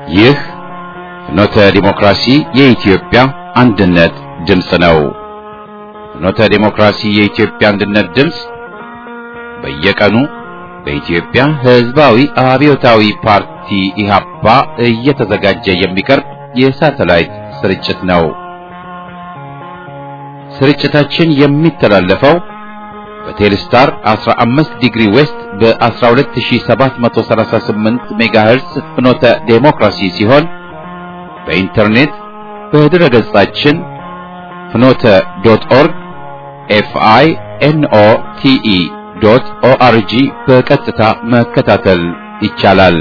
ይህ ፍኖተ ዲሞክራሲ የኢትዮጵያ አንድነት ድምፅ ነው። ፍኖተ ዲሞክራሲ የኢትዮጵያ አንድነት ድምፅ በየቀኑ በኢትዮጵያ ሕዝባዊ አብዮታዊ ፓርቲ ኢህአፓ እየተዘጋጀ የሚቀርብ የሳተላይት ስርጭት ነው። ስርጭታችን የሚተላለፈው በቴሌስታር 15 ዲግሪ ዌስት በ12738 ሜጋሄርስ ፍኖተ ዴሞክራሲ ሲሆን በኢንተርኔት በድረ ገጻችን ፍኖተ ዶት ኦርግ ኤፍአይ ኤንኦ ቲኢ ዶት ኦአርጂ በቀጥታ መከታተል ይቻላል።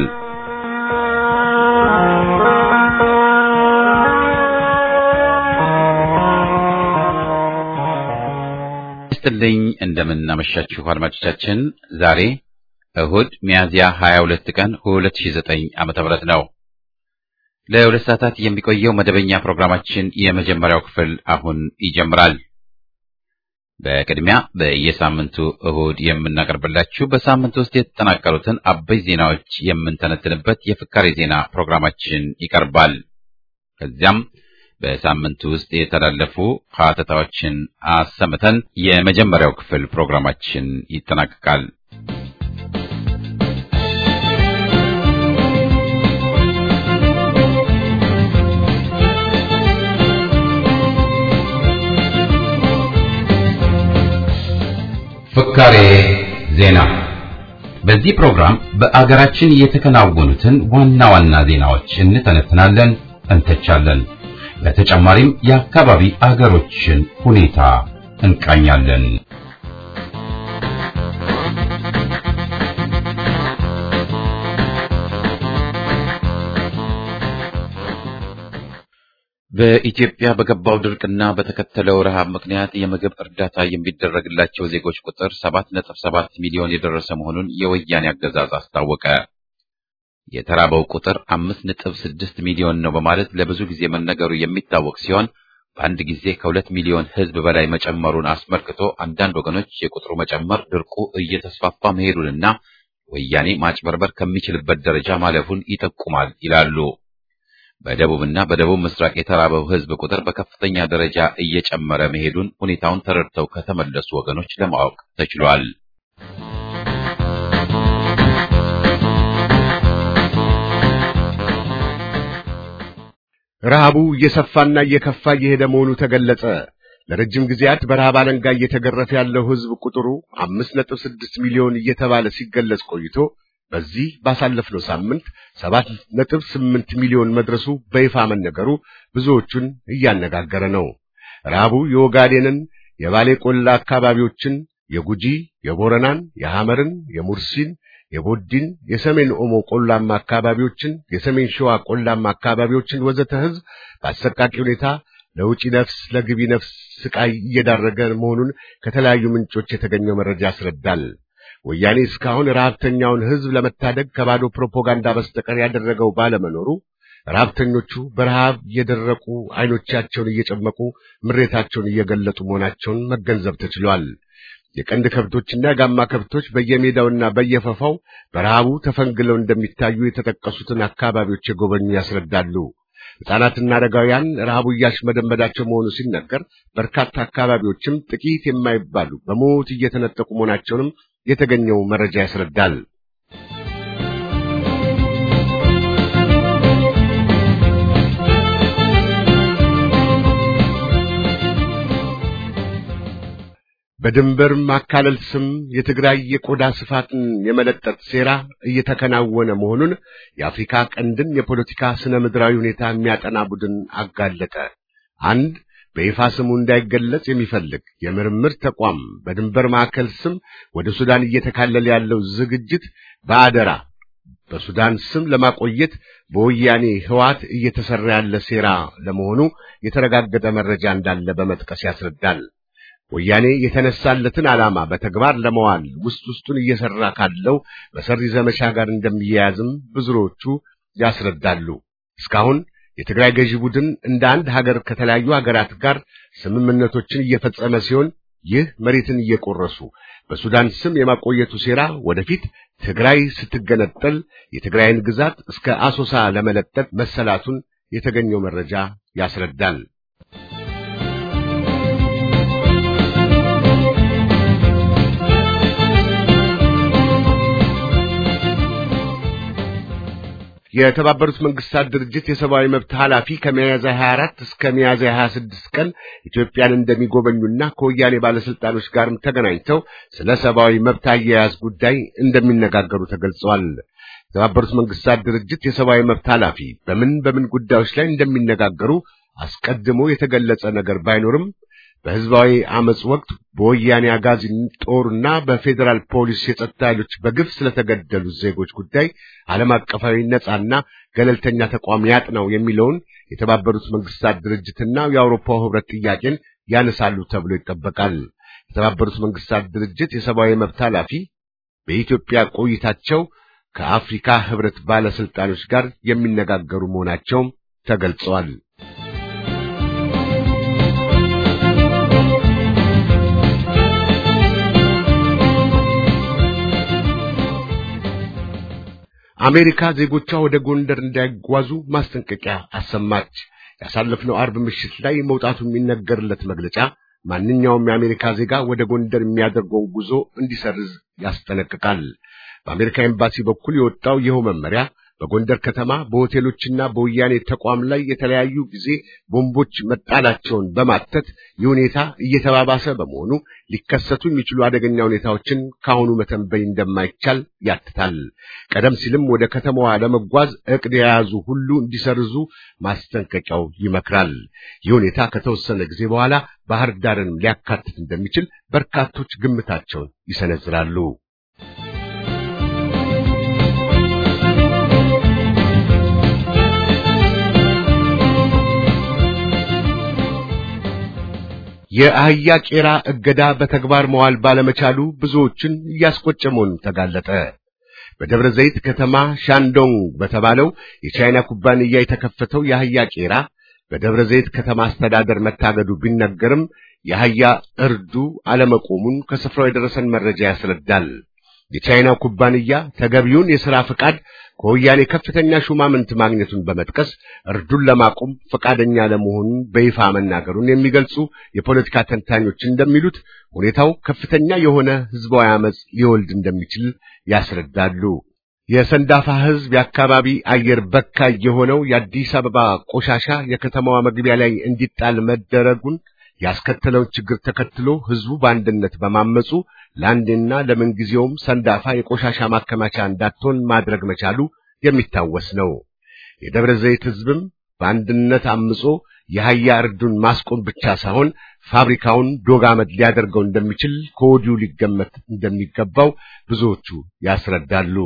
ይስጥልኝ እንደምን አመሻችሁ አድማጮቻችን። ዛሬ እሁድ ሚያዝያ 22 ቀን 2009 ዓመተ ምህረት ነው። ለሁለት ሰዓታት የሚቆየው መደበኛ ፕሮግራማችን የመጀመሪያው ክፍል አሁን ይጀምራል። በቅድሚያ በየሳምንቱ እሁድ የምናቀርብላችሁ በሳምንት ውስጥ የተጠናቀሩትን አበይ ዜናዎች የምንተነትንበት የፍካሬ ዜና ፕሮግራማችን ይቀርባል። ከዚያም በሳምንቱ ውስጥ የተላለፉ ሀተታዎችን አሰምተን የመጀመሪያው ክፍል ፕሮግራማችን ይጠናቀቃል። ፍካሬ ዜና። በዚህ ፕሮግራም በአገራችን የተከናወኑትን ዋና ዋና ዜናዎች እንተነትናለን፣ እንተቻለን። በተጨማሪም የአካባቢ አገሮችን ሁኔታ እንቃኛለን። በኢትዮጵያ በገባው ድርቅና በተከተለው ረሃብ ምክንያት የምግብ እርዳታ የሚደረግላቸው ዜጎች ቁጥር 7.7 ሚሊዮን የደረሰ መሆኑን የወያኔ አገዛዝ አስታወቀ። የተራበው ቁጥር 5.6 ሚሊዮን ነው በማለት ለብዙ ጊዜ መነገሩ የሚታወቅ ሲሆን በአንድ ጊዜ ከሁለት ሚሊዮን ሕዝብ በላይ መጨመሩን አስመልክቶ አንዳንድ ወገኖች የቁጥሩ መጨመር ድርቁ እየተስፋፋ መሄዱንና ወያኔ ማጭበርበር ከሚችልበት ደረጃ ማለፉን ይጠቁማል ይላሉ። በደቡብና በደቡብ ምስራቅ የተራበው ሕዝብ ቁጥር በከፍተኛ ደረጃ እየጨመረ መሄዱን ሁኔታውን ተረድተው ከተመለሱ ወገኖች ለማወቅ ተችሏል። ረሃቡ እየሰፋና እየከፋ እየሄደ መሆኑ ተገለጸ። ለረጅም ጊዜያት በረሃብ አለንጋ እየተገረፈ ያለው ሕዝብ ቁጥሩ አምስት ነጥብ ስድስት ሚሊዮን እየተባለ ሲገለጽ ቆይቶ በዚህ ባሳለፍነው ሳምንት ሰባት ነጥብ ስምንት ሚሊዮን መድረሱ በይፋ መነገሩ ብዙዎቹን እያነጋገረ ነው። ረሃቡ የኦጋዴንን፣ የባሌ ቆላ አካባቢዎችን፣ የጉጂ፣ የቦረናን፣ የሐመርን፣ የሙርሲን፣ የቦዲን፣ የሰሜን ኦሞ ቆላማ አካባቢዎችን፣ የሰሜን ሸዋ ቆላማ አካባቢዎችን ወዘተ ሕዝብ በአሰቃቂ ሁኔታ ለውጪ ነፍስ ለግቢ ነፍስ ስቃይ እየዳረገ መሆኑን ከተለያዩ ምንጮች የተገኘው መረጃ ያስረዳል። ወያኔ እስካሁን ረሃብተኛውን ሕዝብ ለመታደግ ከባዶ ፕሮፓጋንዳ በስተቀር ያደረገው ባለመኖሩ ረሃብተኞቹ በረሃብ እየደረቁ ዓይኖቻቸውን እየጨመቁ ምሬታቸውን እየገለጡ መሆናቸውን መገንዘብ ተችሏል። የቀንድ ከብቶችና የጋማ ከብቶች በየሜዳውና በየፈፋው በረሃቡ ተፈንግለው እንደሚታዩ የተጠቀሱትን አካባቢዎች የጎበኙ ያስረዳሉ። ሕፃናትና አረጋውያን ረሃቡ እያሽመደመዳቸው መሆኑ ሲነገር፣ በርካታ አካባቢዎችም ጥቂት የማይባሉ በሞት እየተነጠቁ መሆናቸውንም የተገኘው መረጃ ያስረዳል። በድንበር ማካለል ስም የትግራይ የቆዳ ስፋትን የመለጠጥ ሴራ እየተከናወነ መሆኑን የአፍሪካ ቀንድን የፖለቲካ ስነ ምድራዊ ሁኔታ የሚያጠና ቡድን አጋለጠ። አንድ በይፋ ስሙ እንዳይገለጽ የሚፈልግ የምርምር ተቋም በድንበር ማዕከል ስም ወደ ሱዳን እየተካለለ ያለው ዝግጅት በአደራ በሱዳን ስም ለማቆየት በወያኔ ህዋት እየተሰራ ያለ ሴራ ለመሆኑ የተረጋገጠ መረጃ እንዳለ በመጥቀስ ያስረዳል። ወያኔ የተነሳለትን ዓላማ በተግባር ለመዋል ውስጥ ውስጡን እየሰራ ካለው በሰሪ ዘመቻ ጋር እንደሚያያዝም ብዙዎቹ ያስረዳሉ። እስካሁን የትግራይ ገዢ ቡድን እንደ አንድ ሀገር ከተለያዩ ሀገራት ጋር ስምምነቶችን እየፈጸመ ሲሆን ይህ መሬትን እየቆረሱ በሱዳን ስም የማቆየቱ ሴራ ወደፊት ትግራይ ስትገነጠል የትግራይን ግዛት እስከ አሶሳ ለመለጠጥ መሰላቱን የተገኘው መረጃ ያስረዳል። የተባበሩት መንግስታት ድርጅት የሰብአዊ መብት ኃላፊ ከሚያዝያ 24 እስከ ሚያዝያ 26 ቀን ኢትዮጵያን እንደሚጎበኙና ከወያኔ ባለስልጣኖች ጋርም ተገናኝተው ስለ ሰብአዊ መብት አያያዝ ጉዳይ እንደሚነጋገሩ ተገልጿል። የተባበሩት መንግስታት ድርጅት የሰብአዊ መብት ኃላፊ በምን በምን ጉዳዮች ላይ እንደሚነጋገሩ አስቀድሞ የተገለጸ ነገር ባይኖርም በህዝባዊ አመጽ ወቅት በወያኔ አጋዚ ጦርና በፌዴራል ፖሊስ የጸጥታ ኃይሎች በግፍ ስለተገደሉት ዜጎች ጉዳይ ዓለም አቀፋዊ ነጻና ገለልተኛ ተቋም ያጥናው የሚለውን የተባበሩት መንግስታት ድርጅትና የአውሮፓው ህብረት ጥያቄን ያነሳሉ ተብሎ ይጠበቃል። የተባበሩት መንግስታት ድርጅት የሰብአዊ መብት ኃላፊ በኢትዮጵያ ቆይታቸው ከአፍሪካ ህብረት ባለስልጣኖች ጋር የሚነጋገሩ መሆናቸውም ተገልጸዋል። አሜሪካ ዜጎቿ ወደ ጎንደር እንዳይጓዙ ማስጠንቀቂያ አሰማች። ያሳለፍነው አርብ ምሽት ላይ መውጣቱ የሚነገርለት መግለጫ ማንኛውም የአሜሪካ ዜጋ ወደ ጎንደር የሚያደርገውን ጉዞ እንዲሰርዝ ያስጠነቅቃል። በአሜሪካ ኤምባሲ በኩል የወጣው ይኸው መመሪያ በጎንደር ከተማ በሆቴሎችና በወያኔ ተቋም ላይ የተለያዩ ጊዜ ቦምቦች መጣላቸውን በማተት ይህ ሁኔታ እየተባባሰ በመሆኑ ሊከሰቱ የሚችሉ አደገኛ ሁኔታዎችን ከአሁኑ መተንበይ እንደማይቻል ያትታል። ቀደም ሲልም ወደ ከተማዋ ለመጓዝ እቅድ የያዙ ሁሉ እንዲሰርዙ ማስጠንቀቂያው ይመክራል። ይህ ሁኔታ ከተወሰነ ጊዜ በኋላ ባህር ዳርንም ሊያካትት እንደሚችል በርካቶች ግምታቸውን ይሰነዝራሉ። የአህያ ቄራ እገዳ በተግባር መዋል ባለመቻሉ ብዙዎችን እያስቆጨ መሆኑን ተጋለጠ። በደብረ ዘይት ከተማ ሻንዶንግ በተባለው የቻይና ኩባንያ የተከፈተው የአህያ ቄራ በደብረ ዘይት ከተማ አስተዳደር መታገዱ ቢነገርም የአህያ እርዱ አለመቆሙን ከስፍራው የደረሰን መረጃ ያስረዳል። የቻይናው ኩባንያ ተገቢውን የሥራ ፈቃድ ከወያኔ ከፍተኛ ሹማምንት ማግኘቱን በመጥቀስ እርዱን ለማቆም ፈቃደኛ ለመሆኑን በይፋ መናገሩን የሚገልጹ የፖለቲካ ተንታኞች እንደሚሉት ሁኔታው ከፍተኛ የሆነ ሕዝባዊ አመጽ ሊወልድ እንደሚችል ያስረዳሉ። የሰንዳፋ ሕዝብ የአካባቢ አየር በካይ የሆነው የአዲስ አበባ ቆሻሻ የከተማዋ መግቢያ ላይ እንዲጣል መደረጉን ያስከተለውን ችግር ተከትሎ ሕዝቡ በአንድነት በማመጹ ለአንዴና ለምንጊዜውም ሰንዳፋ የቆሻሻ ማከማቻ እንዳትሆን ማድረግ መቻሉ የሚታወስ ነው። የደብረ ዘይት ሕዝብም በአንድነት አምጾ የአህያ እርዱን ማስቆም ብቻ ሳይሆን ፋብሪካውን ዶግ አመድ ሊያደርገው እንደሚችል ከወዲሁ ሊገመት እንደሚገባው ብዙዎቹ ያስረዳሉ።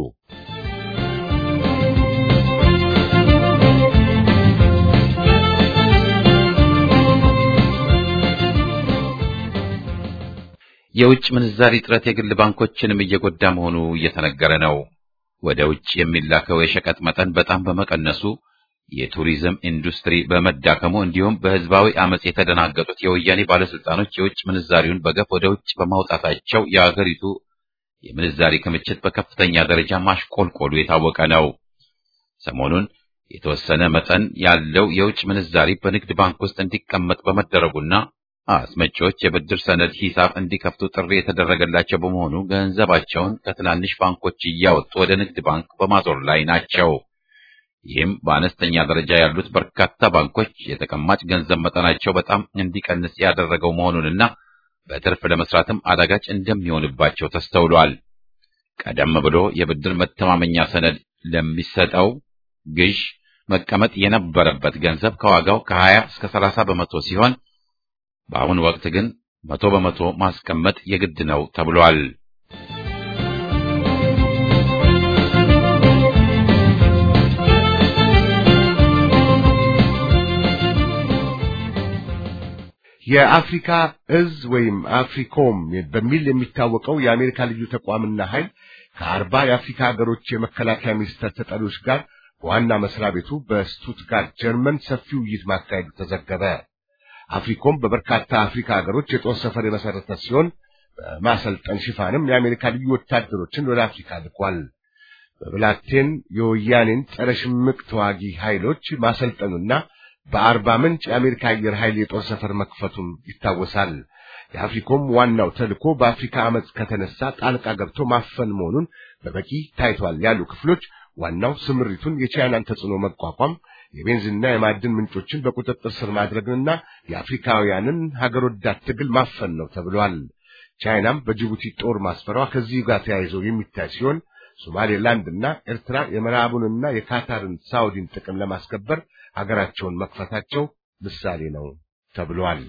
የውጭ ምንዛሪ እጥረት የግል ባንኮችንም እየጎዳ መሆኑ እየተነገረ ነው። ወደ ውጭ የሚላከው የሸቀጥ መጠን በጣም በመቀነሱ የቱሪዝም ኢንዱስትሪ በመዳከሙ እንዲሁም በህዝባዊ አመጽ የተደናገጡት የወያኔ ባለስልጣኖች የውጭ ምንዛሪውን በገፍ ወደ ውጭ በማውጣታቸው የአገሪቱ የምንዛሪ ክምችት በከፍተኛ ደረጃ ማሽቆልቆሉ የታወቀ ነው። ሰሞኑን የተወሰነ መጠን ያለው የውጭ ምንዛሪ በንግድ ባንክ ውስጥ እንዲቀመጥ በመደረጉና አስመጪዎች የብድር ሰነድ ሂሳብ እንዲከፍቱ ጥሪ የተደረገላቸው በመሆኑ ገንዘባቸውን ከትናንሽ ባንኮች እያወጡ ወደ ንግድ ባንክ በማዞር ላይ ናቸው። ይህም በአነስተኛ ደረጃ ያሉት በርካታ ባንኮች የተቀማጭ ገንዘብ መጠናቸው በጣም እንዲቀንስ ያደረገው መሆኑንና በትርፍ ለመስራትም አዳጋች እንደሚሆንባቸው ተስተውሏል። ቀደም ብሎ የብድር መተማመኛ ሰነድ ለሚሰጠው ግዥ መቀመጥ የነበረበት ገንዘብ ከዋጋው ከ20 እስከ 30 በመቶ ሲሆን በአሁኑ ወቅት ግን መቶ በመቶ ማስቀመጥ የግድ ነው ተብሏል። የአፍሪካ እዝ ወይም አፍሪኮም በሚል የሚታወቀው የአሜሪካ ልዩ ተቋምና ኃይል ከአርባ የአፍሪካ ሀገሮች የመከላከያ ሚኒስቴር ተጠሪዎች ጋር በዋና መስሪያ ቤቱ በስቱትጋርት ጀርመን ሰፊ ውይይት ማካሄዱ ተዘገበ። አፍሪኮም በበርካታ አፍሪካ ሀገሮች የጦር ሰፈር የመሰረተ ሲሆን በማሰልጠን ሽፋንም የአሜሪካ ልዩ ወታደሮችን ወደ አፍሪካ ልኳል። በብላቴን የወያኔን ጸረ ሽምቅ ተዋጊ ኃይሎች ማሰልጠኑና በአርባ ምንጭ የአሜሪካ አየር ኃይል የጦር ሰፈር መክፈቱም ይታወሳል። የአፍሪኮም ዋናው ተልዕኮ በአፍሪካ አመፅ ከተነሳ ጣልቃ ገብቶ ማፈን መሆኑን በበቂ ታይቷል ያሉ ክፍሎች ዋናው ስምሪቱን የቻይናን ተጽዕኖ መቋቋም፣ የቤንዚንና የማዕድን ምንጮችን በቁጥጥር ስር ማድረግንና የአፍሪካውያንን ሀገር ወዳድ ትግል ማፈን ነው ተብሏል። ቻይናም በጅቡቲ ጦር ማስፈሯ ከዚህ ጋር ተያይዞ የሚታይ ሲሆን ሶማሌላንድና ኤርትራ የምዕራቡንና የካታርን ሳውዲን ጥቅም ለማስከበር ሀገራቸውን መክፈታቸው ምሳሌ ነው ተብሏል።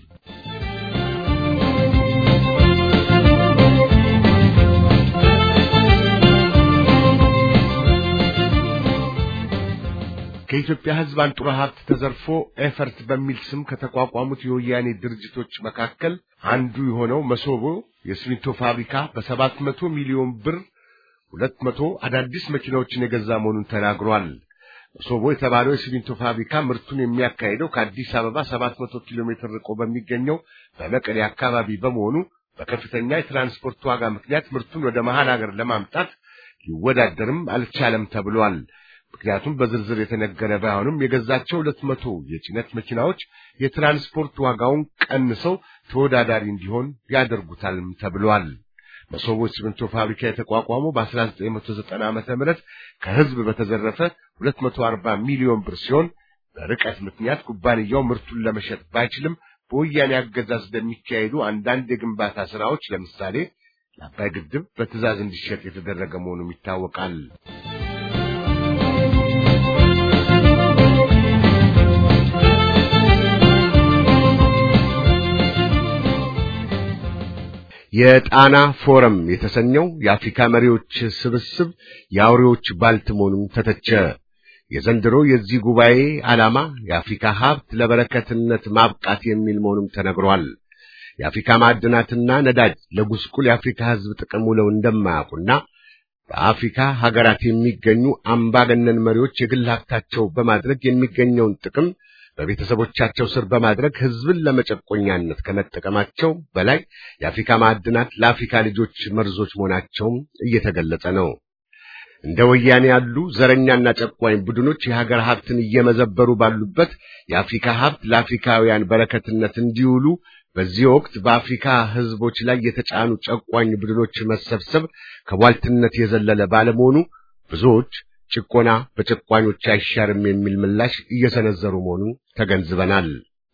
ከኢትዮጵያ ሕዝብ አንጡራ ሀብት ተዘርፎ ኤፈርት በሚል ስም ከተቋቋሙት የወያኔ ድርጅቶች መካከል አንዱ የሆነው መሶቦ የሲሚንቶ ፋብሪካ በሰባት መቶ ሚሊዮን ብር ሁለት መቶ አዳዲስ መኪናዎችን የገዛ መሆኑን ተናግሯል። መሶቦ የተባለው የሲሚንቶ ፋብሪካ ምርቱን የሚያካሂደው ከአዲስ አበባ ሰባት መቶ ኪሎ ሜትር ርቆ በሚገኘው በመቀሌ አካባቢ በመሆኑ በከፍተኛ የትራንስፖርት ዋጋ ምክንያት ምርቱን ወደ መሃል ሀገር ለማምጣት ሊወዳደርም አልቻለም ተብሏል። ምክንያቱም በዝርዝር የተነገረ ባይሆንም የገዛቸው ሁለት መቶ የጭነት መኪናዎች የትራንስፖርት ዋጋውን ቀንሰው ተወዳዳሪ እንዲሆን ያደርጉታልም ተብሏል። መሶቦ ሲሚንቶ ፋብሪካ የተቋቋመው በ1990 ዓመተ ምህረት ከህዝብ በተዘረፈ 240 ሚሊዮን ብር ሲሆን በርቀት ምክንያት ኩባንያው ምርቱን ለመሸጥ ባይችልም በወያኔ አገዛዝ በሚካሄዱ አንዳንድ የግንባታ ስራዎች ለምሳሌ ለአባይ ግድብ በትዕዛዝ እንዲሸጥ የተደረገ መሆኑም ይታወቃል። የጣና ፎረም የተሰኘው የአፍሪካ መሪዎች ስብስብ የአውሬዎች ባልት መሆኑን ተተቸ። የዘንድሮ የዚህ ጉባኤ ዓላማ የአፍሪካ ሀብት ለበረከትነት ማብቃት የሚል መሆኑም ተነግሯል። የአፍሪካ ማዕድናትና ነዳጅ ለጉስቁል የአፍሪካ ሕዝብ ጥቅም ውለው እንደማያውቁና በአፍሪካ ሀገራት የሚገኙ አምባገነን መሪዎች የግል ሀብታቸው በማድረግ የሚገኘውን ጥቅም በቤተሰቦቻቸው ስር በማድረግ ህዝብን ለመጨቆኛነት ከመጠቀማቸው በላይ የአፍሪካ ማዕድናት ለአፍሪካ ልጆች መርዞች መሆናቸውም እየተገለጸ ነው። እንደ ወያኔ ያሉ ዘረኛና ጨቋኝ ቡድኖች የሀገር ሀብትን እየመዘበሩ ባሉበት የአፍሪካ ሀብት ለአፍሪካውያን በረከትነት እንዲውሉ በዚህ ወቅት በአፍሪካ ህዝቦች ላይ የተጫኑ ጨቋኝ ቡድኖች መሰብሰብ ከቧልትነት የዘለለ ባለመሆኑ ብዙዎች ጭቆና በጨቋኞች አይሻርም የሚል ምላሽ እየሰነዘሩ መሆኑን ተገንዝበናል።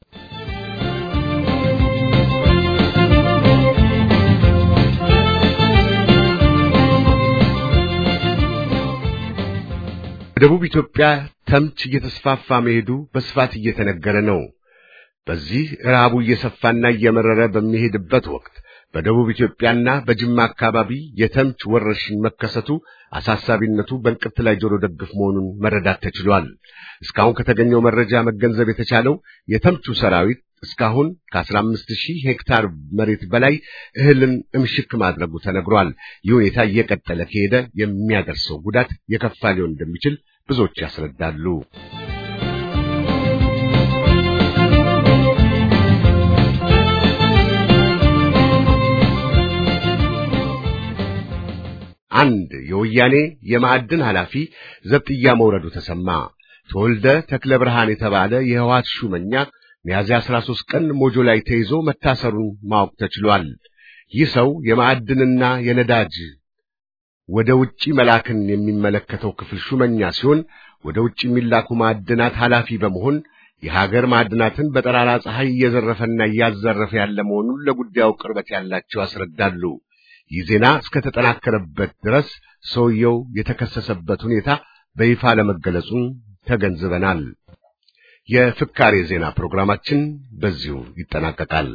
በደቡብ ኢትዮጵያ ተምች እየተስፋፋ መሄዱ በስፋት እየተነገረ ነው። በዚህ ረሃቡ እየሰፋና እየመረረ በሚሄድበት ወቅት በደቡብ ኢትዮጵያና በጅማ አካባቢ የተምች ወረርሽኝ መከሰቱ አሳሳቢነቱ በእንቅርት ላይ ጆሮ ደግፍ መሆኑን መረዳት ተችሏል። እስካሁን ከተገኘው መረጃ መገንዘብ የተቻለው የተምቹ ሰራዊት እስካሁን ከ15 ሺህ ሄክታር መሬት በላይ እህልን እምሽክ ማድረጉ ተነግሯል። ይህ ሁኔታ እየቀጠለ ከሄደ የሚያደርሰው ጉዳት የከፋ ሊሆን እንደሚችል ብዙዎች ያስረዳሉ። አንድ የወያኔ የማዕድን ኃላፊ ዘብጥያ መውረዱ ተሰማ። ተወልደ ተክለ ብርሃን የተባለ የህወሓት ሹመኛ ሚያዝያ 13 ቀን ሞጆ ላይ ተይዞ መታሰሩን ማወቅ ተችሏል። ይህ ሰው የማዕድንና የነዳጅ ወደ ውጪ መላክን የሚመለከተው ክፍል ሹመኛ ሲሆን ወደ ውጪ የሚላኩ ማዕድናት ኃላፊ በመሆን የሀገር ማዕድናትን በጠራራ ፀሐይ እየዘረፈና እያዘረፈ ያለ መሆኑን ለጉዳዩ ቅርበት ያላቸው ያስረዳሉ። ይህ ዜና እስከተጠናከረበት ድረስ ሰውየው የተከሰሰበት ሁኔታ በይፋ ለመገለጹን ተገንዝበናል። የፍካሬ ዜና ፕሮግራማችን በዚሁ ይጠናቀቃል።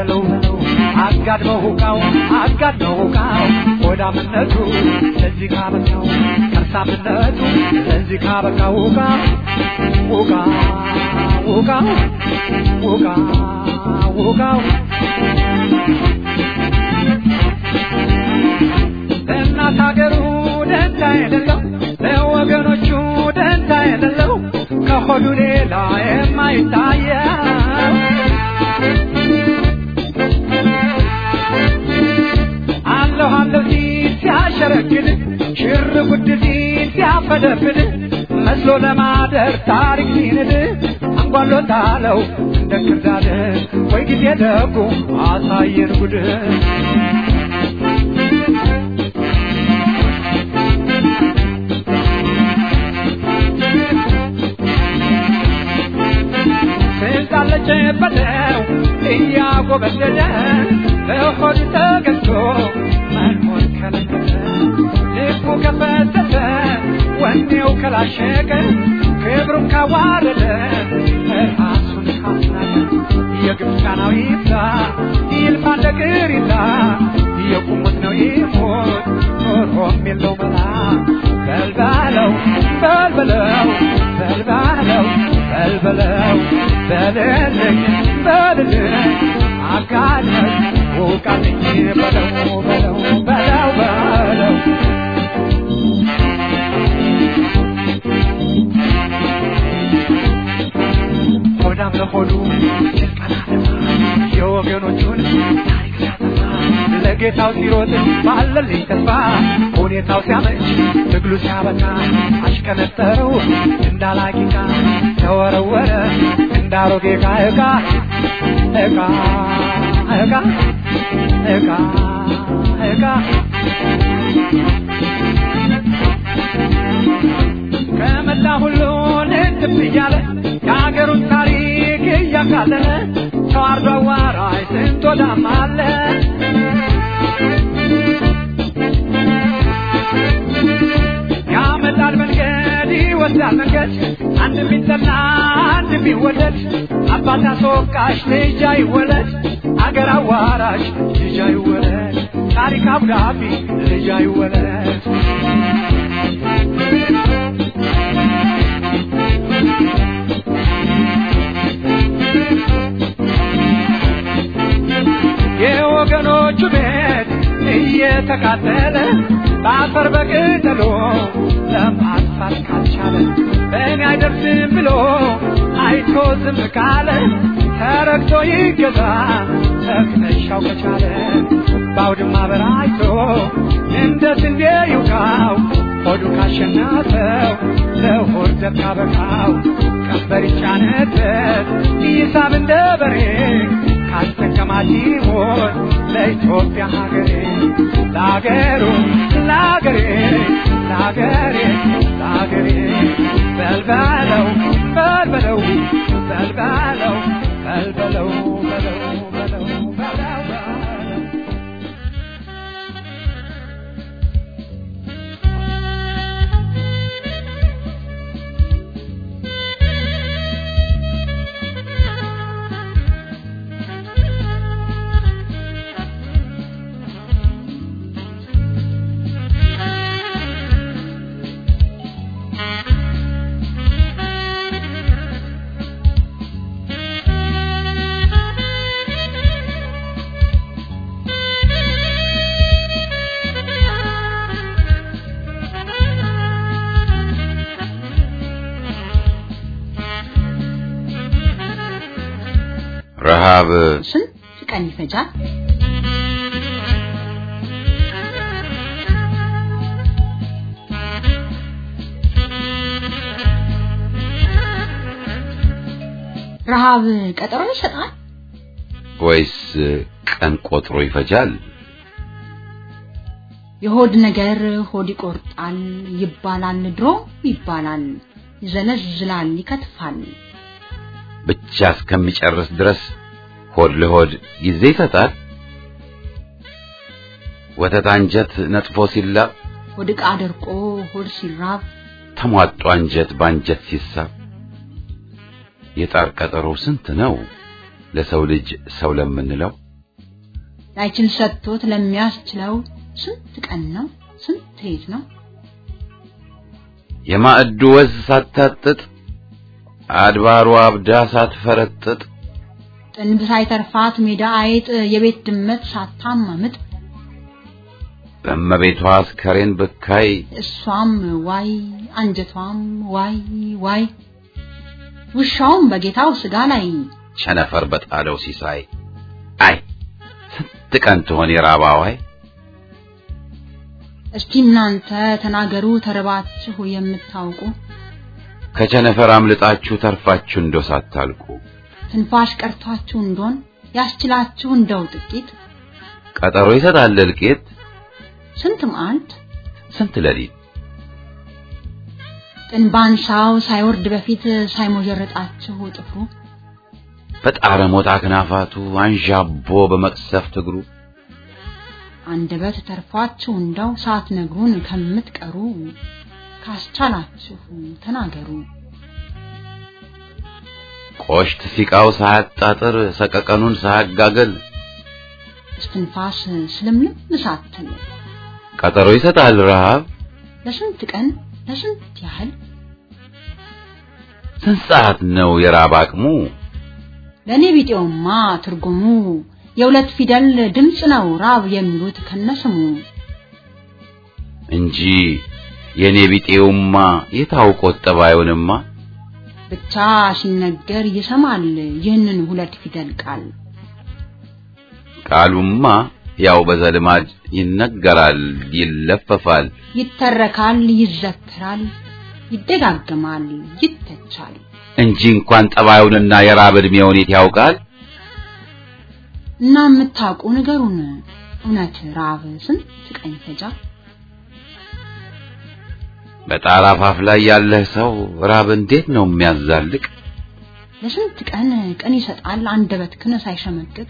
በለው በለው አጋድመው ሁቃው አጋድመው ሁቃው ሆዳምነቱ ለዚህ ካበቃው ከርሳምነቱ ለዚህ ካበቃው ሁቃ ሁቃ ሁቃ ሁቃ ሁቃው ለእናት ሀገሩ ደንታ የሌለው ለወገኖቹ ደንታ የሌለው ከሆዱ ሌላ የማይታየው አለሁ አለሁ ሲል ሲያሸረግድ ሽር ጉድ ሲል ሲያፈደፍድ መስሎ ለማደር ታሪክ ሲንድ አንጓሎታለው እንደ ክርዳድ ወይ ጊዜ ደጉ አሳየን ጉድ ስልጣለች በለው እያጎበደደ በሆድ ተገዝቶ መኖር ከለከለ ልቡ ከፈተተ ወኔው ከላሸቀ ክብሩን ካዋረደ ራሱን ካስናቀ የግብፃናው ይብዛ ይልፋ እንደ ቅሪታ የቁሙት ነው ይሞት ኖሮም የለው መላ በልባለው በልበለው በልባለው በልበለው በልልኝ በልልኝ አጋለኝ ውቃልኝ በለው በለው በለው በለው ሆዳም ለሆዱ የወገኖቹን ታሪክ ሲያጠፋ ለጌታው ሲሮጥ ባለልኝ ተስፋ ሁኔታው ሲያመች ትግሉ ሲያበቃ አሽከነጠረው እንዳላቂቃ ተወረወረ እንዳሮጌ ዕቃ ዕቃ ዕቃ ዕቃ ዕቃ ዕቃ ከመላ ሁሉ ልትብ እያለ የሀገሩን ታሪክ እያካለለ ሰው አርዶ አዋራጅ ስንት ወዳም አለ ያመጣል መንገድ ይወስዳል መንገድ አንድ ቢጠላ አንድ ቢወደድ አባት አስወቃሽ ልጅ አይወለድ አገር አዋራሽ ልጅ አይወለድ ታሪክ አብዳቢ ልጅ አይወለድ የወገኖቹ ቤት እየተቃጠለ በአፈር በቅጠሎ ለማጥፋት ካልቻለ በእኔ አይደርስም ብሎ አይቶ ዝም ካለ ተረግቶ ይገዛ ተክነሻው ከቻለ በአውድማ በራይቶ እንደ ስንዴ ይውቃው ሆዱ ካሸናፈው ለሆድ ዘብ ካበቃው ቀንበር ይጫነበት ይሳብ እንደ በሬ ካስጠቀማት ይሞት ለኢትዮጵያ ሀገሬ ለአገሩ ለአገሬ ለአገሬ ለአገሬ በልበለው በልበለው በልበለው በልበለው በለው በለው በለው በለው ረሃብ ስንት ቀን ይፈጃል? ረሃብ ቀጠሮ ይሰጣል? ወይስ ቀን ቆጥሮ ይፈጃል? የሆድ ነገር ሆድ ይቆርጣል ይባላል፣ ድሮ ይባላል፣ ይዘለዝላል፣ ይከትፋል። ብቻ እስከሚጨርስ ድረስ ሆድ ለሆድ ጊዜ ይሰጣል። ወተት አንጀት ነጥፎ ሲላብ ሆድ ዕቃ ደርቆ ሆድ ሲራብ ተሟጦ አንጀት በአንጀት ሲሳብ የጣር ቀጠሮ ስንት ነው ለሰው ልጅ ሰው ለምንለው ላይችል ሰጥቶት ለሚያስችለው ስንት ቀን ነው ስንት ሌት ነው የማዕዱ ወዝ ሳታጥጥ አድባሩ አብዳ ሳትፈረጥጥ ጥንብ ሳይተርፋት ሜዳ አይጥ የቤት ድመት ሳታማምጥ በእመቤቷ አስከሬን ብካይ እሷም ዋይ አንጀቷም ዋይ ዋይ ውሻውም በጌታው ስጋ ላይ ቸነፈር በጣለው ሲሳይ አይ ስንት ቀን ትሆን የራባዋይ እስቲ እናንተ ተናገሩ ተርባችሁ የምታውቁ ከቸነፈር አምልጣችሁ ተርፋችሁ እንደው ሳታልቁ ትንፋሽ ቀርቷችሁ እንደሆን ያስችላችሁ እንደው ጥቂት ቀጠሮ ይሰጣል እልቂት ስንት መዓልት ስንት ሌሊት ጥንባንሳው ሳይወርድ በፊት ሳይሞጀረጣችሁ ጥፍሩ በጣረ ሞጣ ክናፋቱ አንዣቦ በመቅሰፍት እግሩ አንደበት ተርፏችሁ እንደው ሳትነግሩን ከምትቀሩ ካስቻላችሁ ተናገሩ። ቆሽት ሲቃው ሳያጣጥር ሰቀቀኑን ሳያጋገል እስትንፋስ ስለምንም ሳትል ቀጠሮ ይሰጣል ረሃብ ለስንት ቀን ለስንት ያህል ስንት ሰዓት ነው የራብ አቅሙ ለእኔ ቢጤውማ ትርጉሙ የሁለት ፊደል ድምፅ ነው ራብ የሚሉት ከነስሙ እንጂ የኔ ቢጤውማ የታውቆት ጠባዩንማ ብቻ ሲነገር ይሰማል ይህንን ሁለት ፊደል ቃል ቃሉማ ያው በዘልማድ ይነገራል ይለፈፋል ይተረካል ይዘከራል ይደጋገማል ይተቻል እንጂ እንኳን ጠባዩንና የራብ ዕድሜውን የት ያውቃል እና የምታውቁ ንገሩን እውነት ራብ ስንት ቀን ይፈጃል በጣራ አፋፍ ላይ ያለህ ሰው ራብ እንዴት ነው የሚያዛልቅ ለስንት ቀን ቀን ይሰጣል አንደበት ክን ሳይሸመቅቅ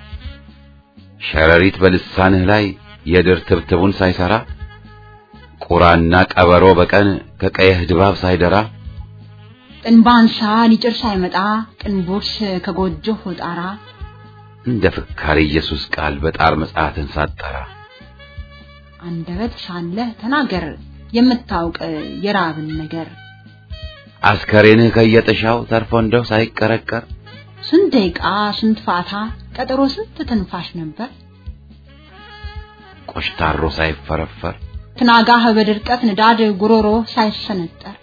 ሸረሪት በልሳንህ ላይ የድር ትብትቡን ሳይሰራ ቁራና ቀበሮ በቀን ከቀየህ ድባብ ሳይደራ ጥንባንሳ ሊጭር ሳይመጣ ቅንቦርስ ከጎጆ ጣራ እንደ ፍካሬ ኢየሱስ ቃል በጣር መጽሐፍን ሳጠራ አንደበት ሳለህ ተናገር የምታውቅ የራብን ነገር አስከሬንህ ከየጥሻው ተርፎ እንደው ሳይቀረቀር ስንት ደቂቃ ስንት ፋታ ቀጠሮ ስንት ትንፋሽ ነበር ቆሽታሮ ሳይፈረፈር ትናጋህ በድርቀት ንዳድ ጉሮሮ ሳይሰነጠር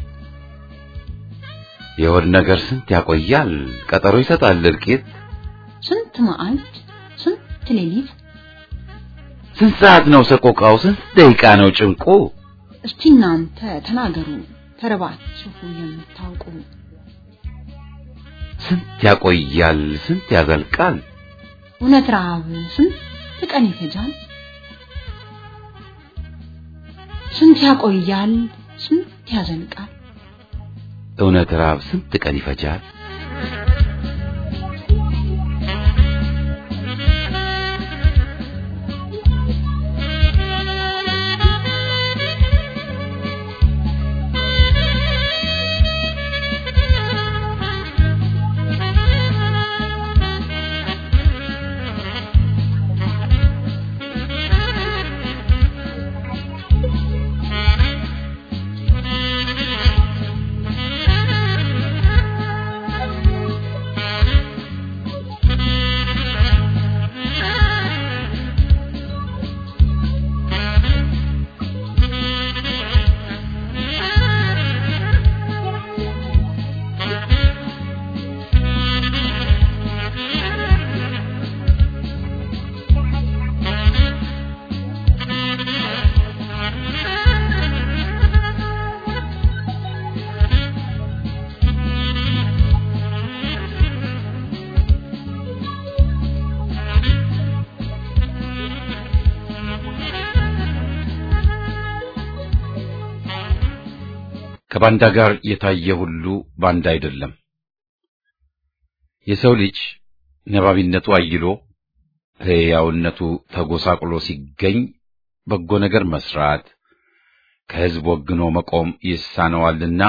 የሆድ ነገር ስንት ያቆያል ቀጠሮ ይሰጣል እልቂት ስንት መዓልት ስንት ሌሊት ስንት ሰዓት ነው ሰቆቃው ስንት ደቂቃ ነው ጭንቁ እስቲ እናንተ ተናገሩ ተርባችሁ የምታውቁ ስንት ያቆያል ስንት ያዘልቃል እውነት ረሃብ ስንት ቀን ይፈጃል ስንት ያቆያል ስንት ያዘልቃል እውነት ራብ ስንት ቀን ይፈጃል ከባንዳ ጋር የታየ ሁሉ ባንዳ አይደለም። የሰው ልጅ ነባቢነቱ አይሎ ሕያውነቱ ተጎሳቅሎ ሲገኝ በጎ ነገር መስራት ከሕዝብ ወግኖ መቆም ይሳነዋልና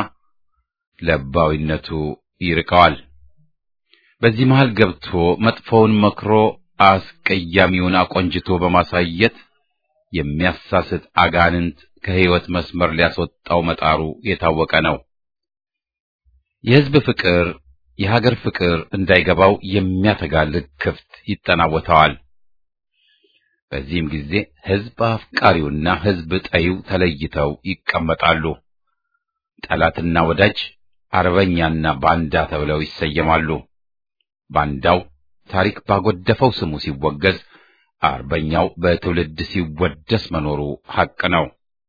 ለባዊነቱ ይርቀዋል። በዚህ መሃል ገብቶ መጥፎውን መክሮ አስቀያሚውን አቆንጅቶ በማሳየት የሚያሳስት አጋንንት ከሕይወት መስመር ሊያስወጣው መጣሩ የታወቀ ነው። የሕዝብ ፍቅር፣ የሀገር ፍቅር እንዳይገባው የሚያተጋ ልክፍት ይጠናወተዋል። በዚህም ጊዜ ሕዝብ አፍቃሪውና ሕዝብ ጠይው ተለይተው ይቀመጣሉ። ጠላትና ወዳጅ፣ አርበኛና ባንዳ ተብለው ይሰየማሉ። ባንዳው ታሪክ ባጎደፈው ስሙ ሲወገዝ፣ አርበኛው በትውልድ ሲወደስ መኖሩ ሐቅ ነው።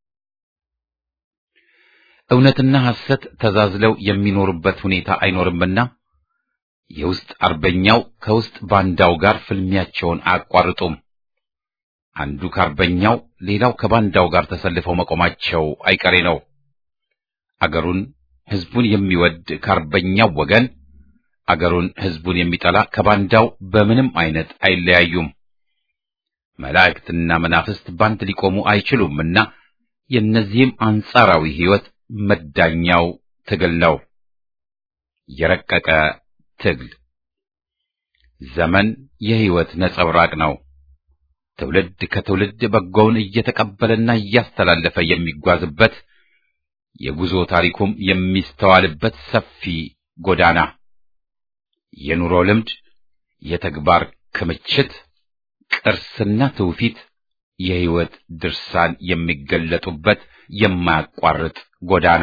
እውነትና ሐሰት ተዛዝለው የሚኖሩበት ሁኔታ አይኖርምና የውስጥ አርበኛው ከውስጥ ባንዳው ጋር ፍልሚያቸውን አያቋርጡም። አንዱ ከአርበኛው ሌላው ከባንዳው ጋር ተሰልፈው መቆማቸው አይቀሬ ነው። አገሩን ሕዝቡን የሚወድ ከአርበኛው ወገን፣ አገሩን ሕዝቡን የሚጠላ ከባንዳው በምንም አይነት አይለያዩም። መላእክትና መናፍስት ባንድ ሊቆሙ አይችሉምና የእነዚህም አንጻራዊ ሕይወት መዳኛው ትግል ነው። የረቀቀ ትግል ዘመን የሕይወት ነጸብራቅ ነው። ትውልድ ከትውልድ በጎውን እየተቀበለና እያስተላለፈ የሚጓዝበት የጉዞ ታሪኩም የሚስተዋልበት ሰፊ ጎዳና፣ የኑሮ ልምድ፣ የተግባር ክምችት፣ ቅርስና ትውፊት፣ የሕይወት ድርሳን የሚገለጡበት የማያቋርጥ ጎዳና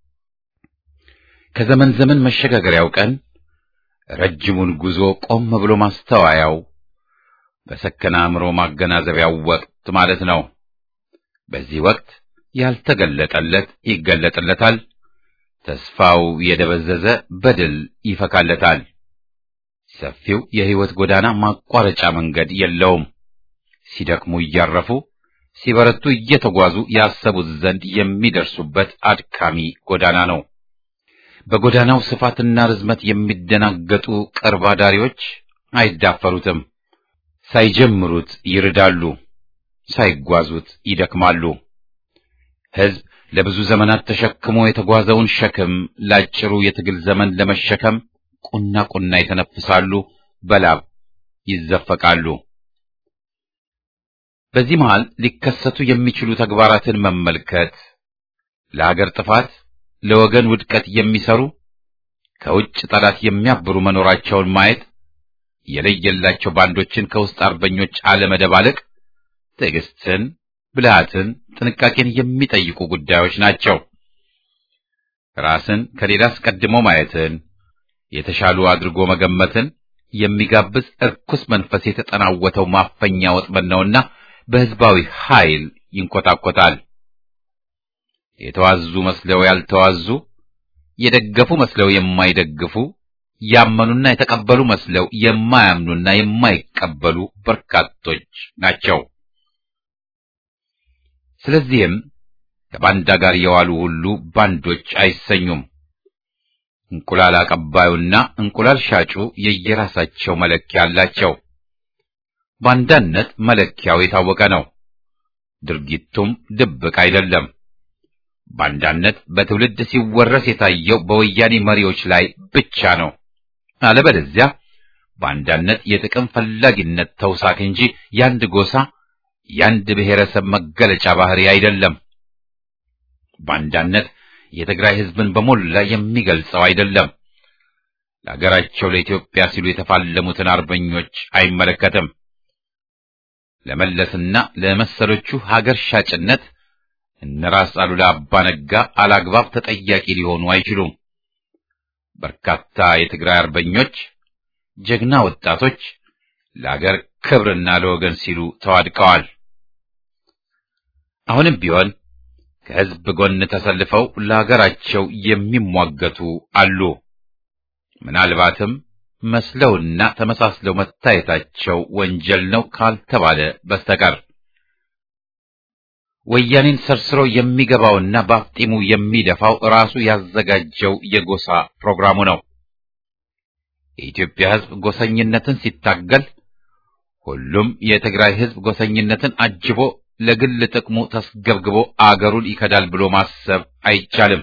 ከዘመን ዘመን መሸጋገሪያው ቀን ረጅሙን ጉዞ ቆም ብሎ ማስተዋያው በሰከነ አእምሮ ማገናዘቢያው ወቅት ማለት ነው። በዚህ ወቅት ያልተገለጠለት ይገለጥለታል። ተስፋው የደበዘዘ በድል ይፈካለታል። ሰፊው የሕይወት ጎዳና ማቋረጫ መንገድ የለውም። ሲደክሙ እያረፉ ሲበረቱ እየተጓዙ ያሰቡት ዘንድ የሚደርሱበት አድካሚ ጎዳና ነው። በጎዳናው ስፋትና ርዝመት የሚደናገጡ ቅርብ አዳሪዎች አይዳፈሩትም። ሳይጀምሩት ይርዳሉ፣ ሳይጓዙት ይደክማሉ። ሕዝብ ለብዙ ዘመናት ተሸክሞ የተጓዘውን ሸክም ለአጭሩ የትግል ዘመን ለመሸከም ቁና ቁና ይተነፍሳሉ፣ በላብ ይዘፈቃሉ። በዚህ መሃል ሊከሰቱ የሚችሉ ተግባራትን መመልከት ለሀገር ጥፋት፣ ለወገን ውድቀት የሚሰሩ ከውጭ ጠላት የሚያብሩ መኖራቸውን ማየት የለየላቸው ባንዶችን ከውስጥ አርበኞች አለመደባለቅ ትዕግስትን፣ ብልሃትን፣ ጥንቃቄን የሚጠይቁ ጉዳዮች ናቸው። ራስን ከሌላ አስቀድሞ ማየትን፣ የተሻሉ አድርጎ መገመትን የሚጋብዝ እርኩስ መንፈስ የተጠናወተው ማፈኛ ወጥመድ ነውና በሕዝባዊ ኃይል ይንኮታኮታል። የተዋዙ መስለው ያልተዋዙ፣ የደገፉ መስለው የማይደግፉ፣ ያመኑና የተቀበሉ መስለው የማያምኑና የማይቀበሉ በርካቶች ናቸው። ስለዚህም ከባንዳ ጋር የዋሉ ሁሉ ባንዶች አይሰኙም። እንቁላል አቀባዩና እንቁላል ሻጩ የየራሳቸው መለኪያ አላቸው። ባንዳነት መለኪያው የታወቀ ነው። ድርጊቱም ድብቅ አይደለም። ባንዳነት በትውልድ ሲወረስ የታየው በወያኔ መሪዎች ላይ ብቻ ነው። አለበለዚያ ባንዳነት የጥቅም ፈላጊነት ተውሳክ እንጂ ያንድ ጎሳ ያንድ ብሔረሰብ መገለጫ ባህሪ አይደለም። ባንዳነት የትግራይ ሕዝብን በሞላ የሚገልጸው አይደለም። ለሀገራቸው ለኢትዮጵያ ሲሉ የተፋለሙትን አርበኞች አይመለከትም። ለመለስና ለመሰሎቹ ሀገር ሻጭነት እነ ራስ አሉላ አባ ነጋ አላግባብ ተጠያቂ ሊሆኑ አይችሉም። በርካታ የትግራይ አርበኞች ጀግና ወጣቶች ለአገር ክብርና ለወገን ሲሉ ተዋድቀዋል። አሁንም ቢሆን ከሕዝብ ጎን ተሰልፈው ለአገራቸው የሚሟገቱ አሉ። ምናልባትም መስለውና ተመሳስለው መታየታቸው ወንጀል ነው ካልተባለ በስተቀር ወያኔን ሰርስሮ የሚገባውና በአፍጢሙ የሚደፋው ራሱ ያዘጋጀው የጎሳ ፕሮግራሙ ነው። የኢትዮጵያ ሕዝብ ጎሰኝነትን ሲታገል ሁሉም የትግራይ ሕዝብ ጎሰኝነትን አጅቦ ለግል ጥቅሙ ተስገብግቦ አገሩን ይከዳል ብሎ ማሰብ አይቻልም።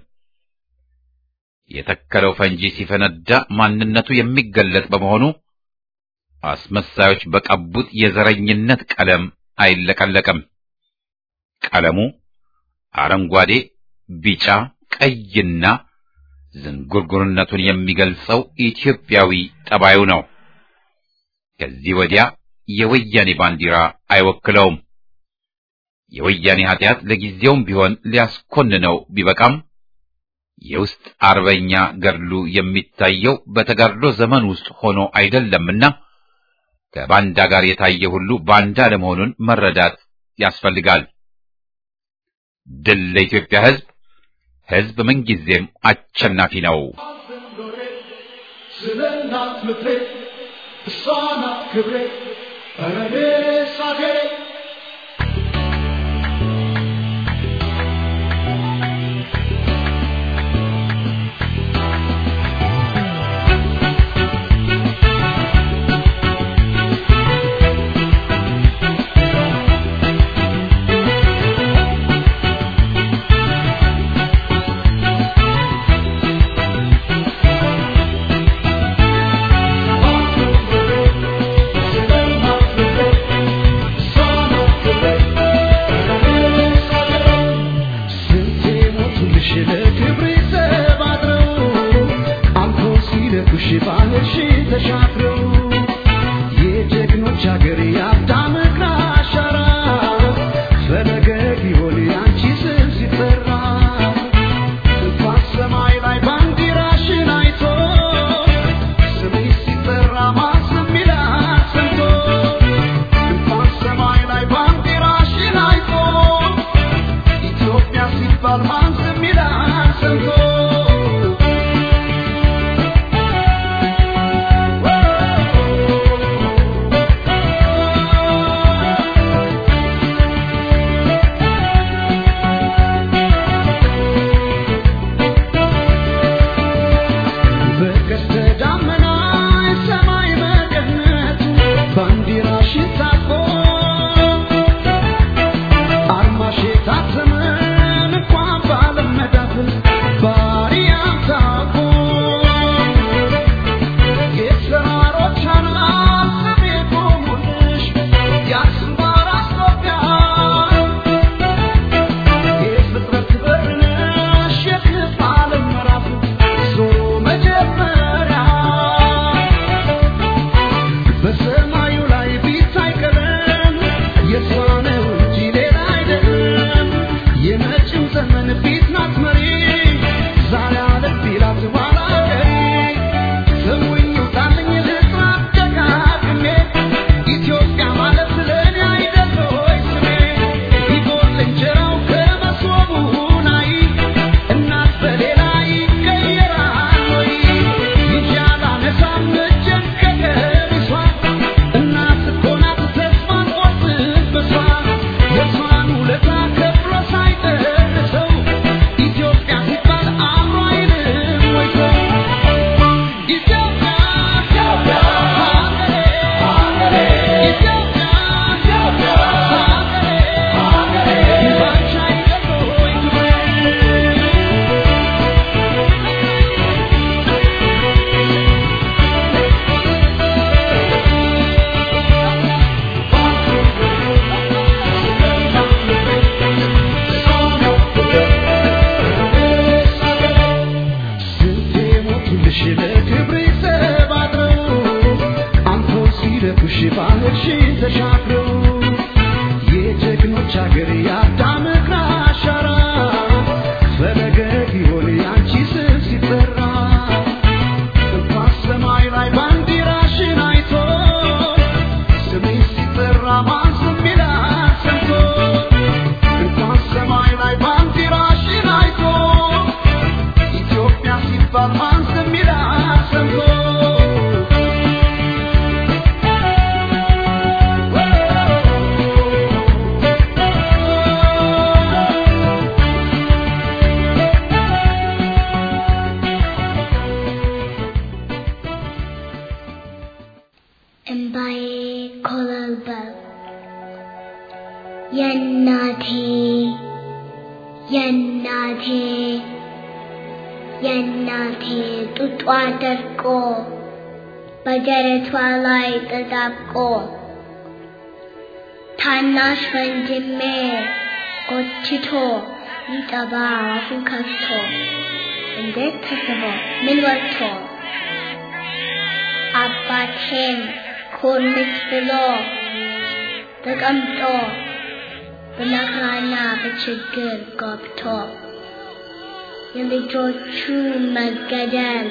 የተከለው ፈንጂ ሲፈነዳ ማንነቱ የሚገለጥ በመሆኑ አስመሳዮች በቀቡት የዘረኝነት ቀለም አይለቀለቅም። ቀለሙ አረንጓዴ፣ ቢጫ፣ ቀይና ዝንጉርጉርነቱን የሚገልጸው ኢትዮጵያዊ ጠባዩ ነው። ከዚህ ወዲያ የወያኔ ባንዲራ አይወክለውም። የወያኔ ኃጢአት ለጊዜውም ቢሆን ሊያስኮንነው ቢበቃም የውስጥ አርበኛ ገድሉ የሚታየው በተጋድሎ ዘመን ውስጥ ሆኖ አይደለምና ከባንዳ ጋር የታየ ሁሉ ባንዳ ለመሆኑን መረዳት ያስፈልጋል። ድል ለኢትዮጵያ ሕዝብ! ሕዝብ ምንጊዜም አሸናፊ ነው። ስለ እናት ምድሬ እሷ ናት ክብሬ ኧረ እኔስ አገሬ የእናቴ የእናቴ የእናቴ ጡጧ ደርቆ በደረቷ ላይ ተጣብቆ ታናሽ ወንድሜ ጎትቶ ሊጠባ አፉን ከፍቶ እንዴት ተስቦ ምን ወጥቶ አባቴም ኮርምት ብሎ ተቀምጦ በመከራና በችግር ገብቶ የልጆቹ መገደል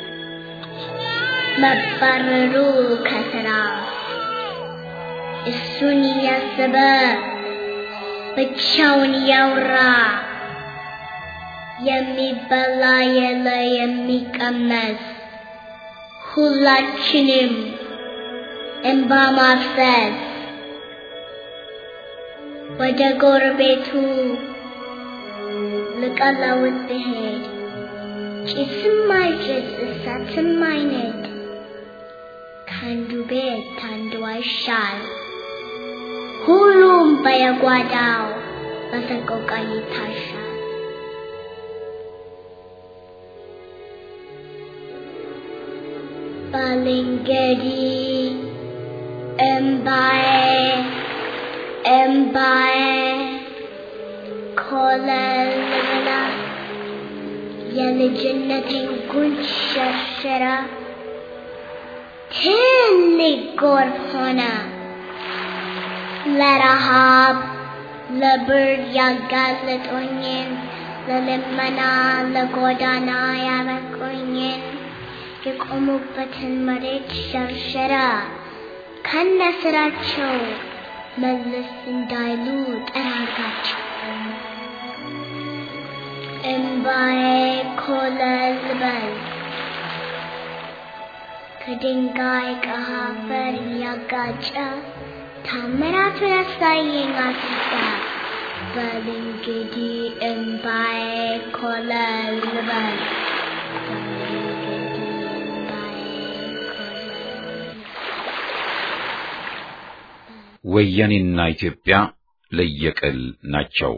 መባረሩ ከስራ እሱን እያሰበ ብቻውን ያውራ የሚበላ የለ የሚቀመስ ሁላችንም እንባ ማፍሰስ ወደ ጎረቤቱ ልቀለውት ብሄድ ጭስም አይጭስ እሳትም አይነድ ከአንዱ ቤት አንዱ አይሻል ሁሉም በየጓዳው በሰቆቃ ይታሻል። ባልንገዲ እምባዬ እምባዬ ኮለል ብላ የልጅነቴን ጉንጭ ሸርሽራ ትልቅ ጎርፍ ሆነ ለረሃብ ለብርድ ያጋለጦኝን ለልመና ለጎዳና ያበቁኝን የቆሙበትን መሬት ሸርሸራ ከነ ስራቸው መለስ እንዳይሉ ጠራጋቸው። እምባዬ ኮለል በል ከድንጋይ ከአፈር እያጋጨ ታምራቱን ያሳየኝ አስታ በል እንግዲህ እምባዬ ኮለል በል ወያኔና ኢትዮጵያ ለየቅል ናቸው።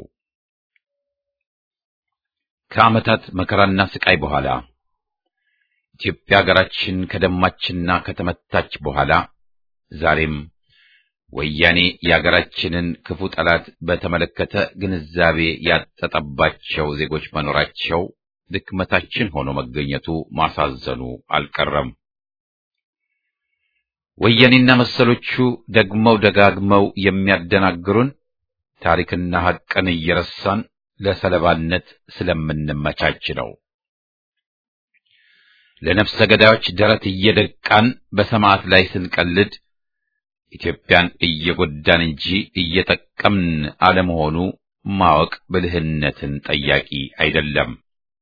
ከዓመታት መከራና ስቃይ በኋላ ኢትዮጵያ ሀገራችን ከደማችና ከተመታች በኋላ ዛሬም ወያኔ የሀገራችንን ክፉ ጠላት በተመለከተ ግንዛቤ ያጠጠባቸው ዜጎች መኖራቸው ድክመታችን ሆኖ መገኘቱ ማሳዘኑ አልቀረም። ወያኔና መሰሎቹ ደግመው ደጋግመው የሚያደናግሩን ታሪክና ሐቅን እየረሳን ለሰለባነት ስለምንመቻች ነው። ለነፍሰ ገዳዮች ደረት እየደቃን በሰማዕት ላይ ስንቀልድ ኢትዮጵያን እየጎዳን እንጂ እየጠቀምን አለመሆኑ ማወቅ ብልህነትን ጠያቂ አይደለም።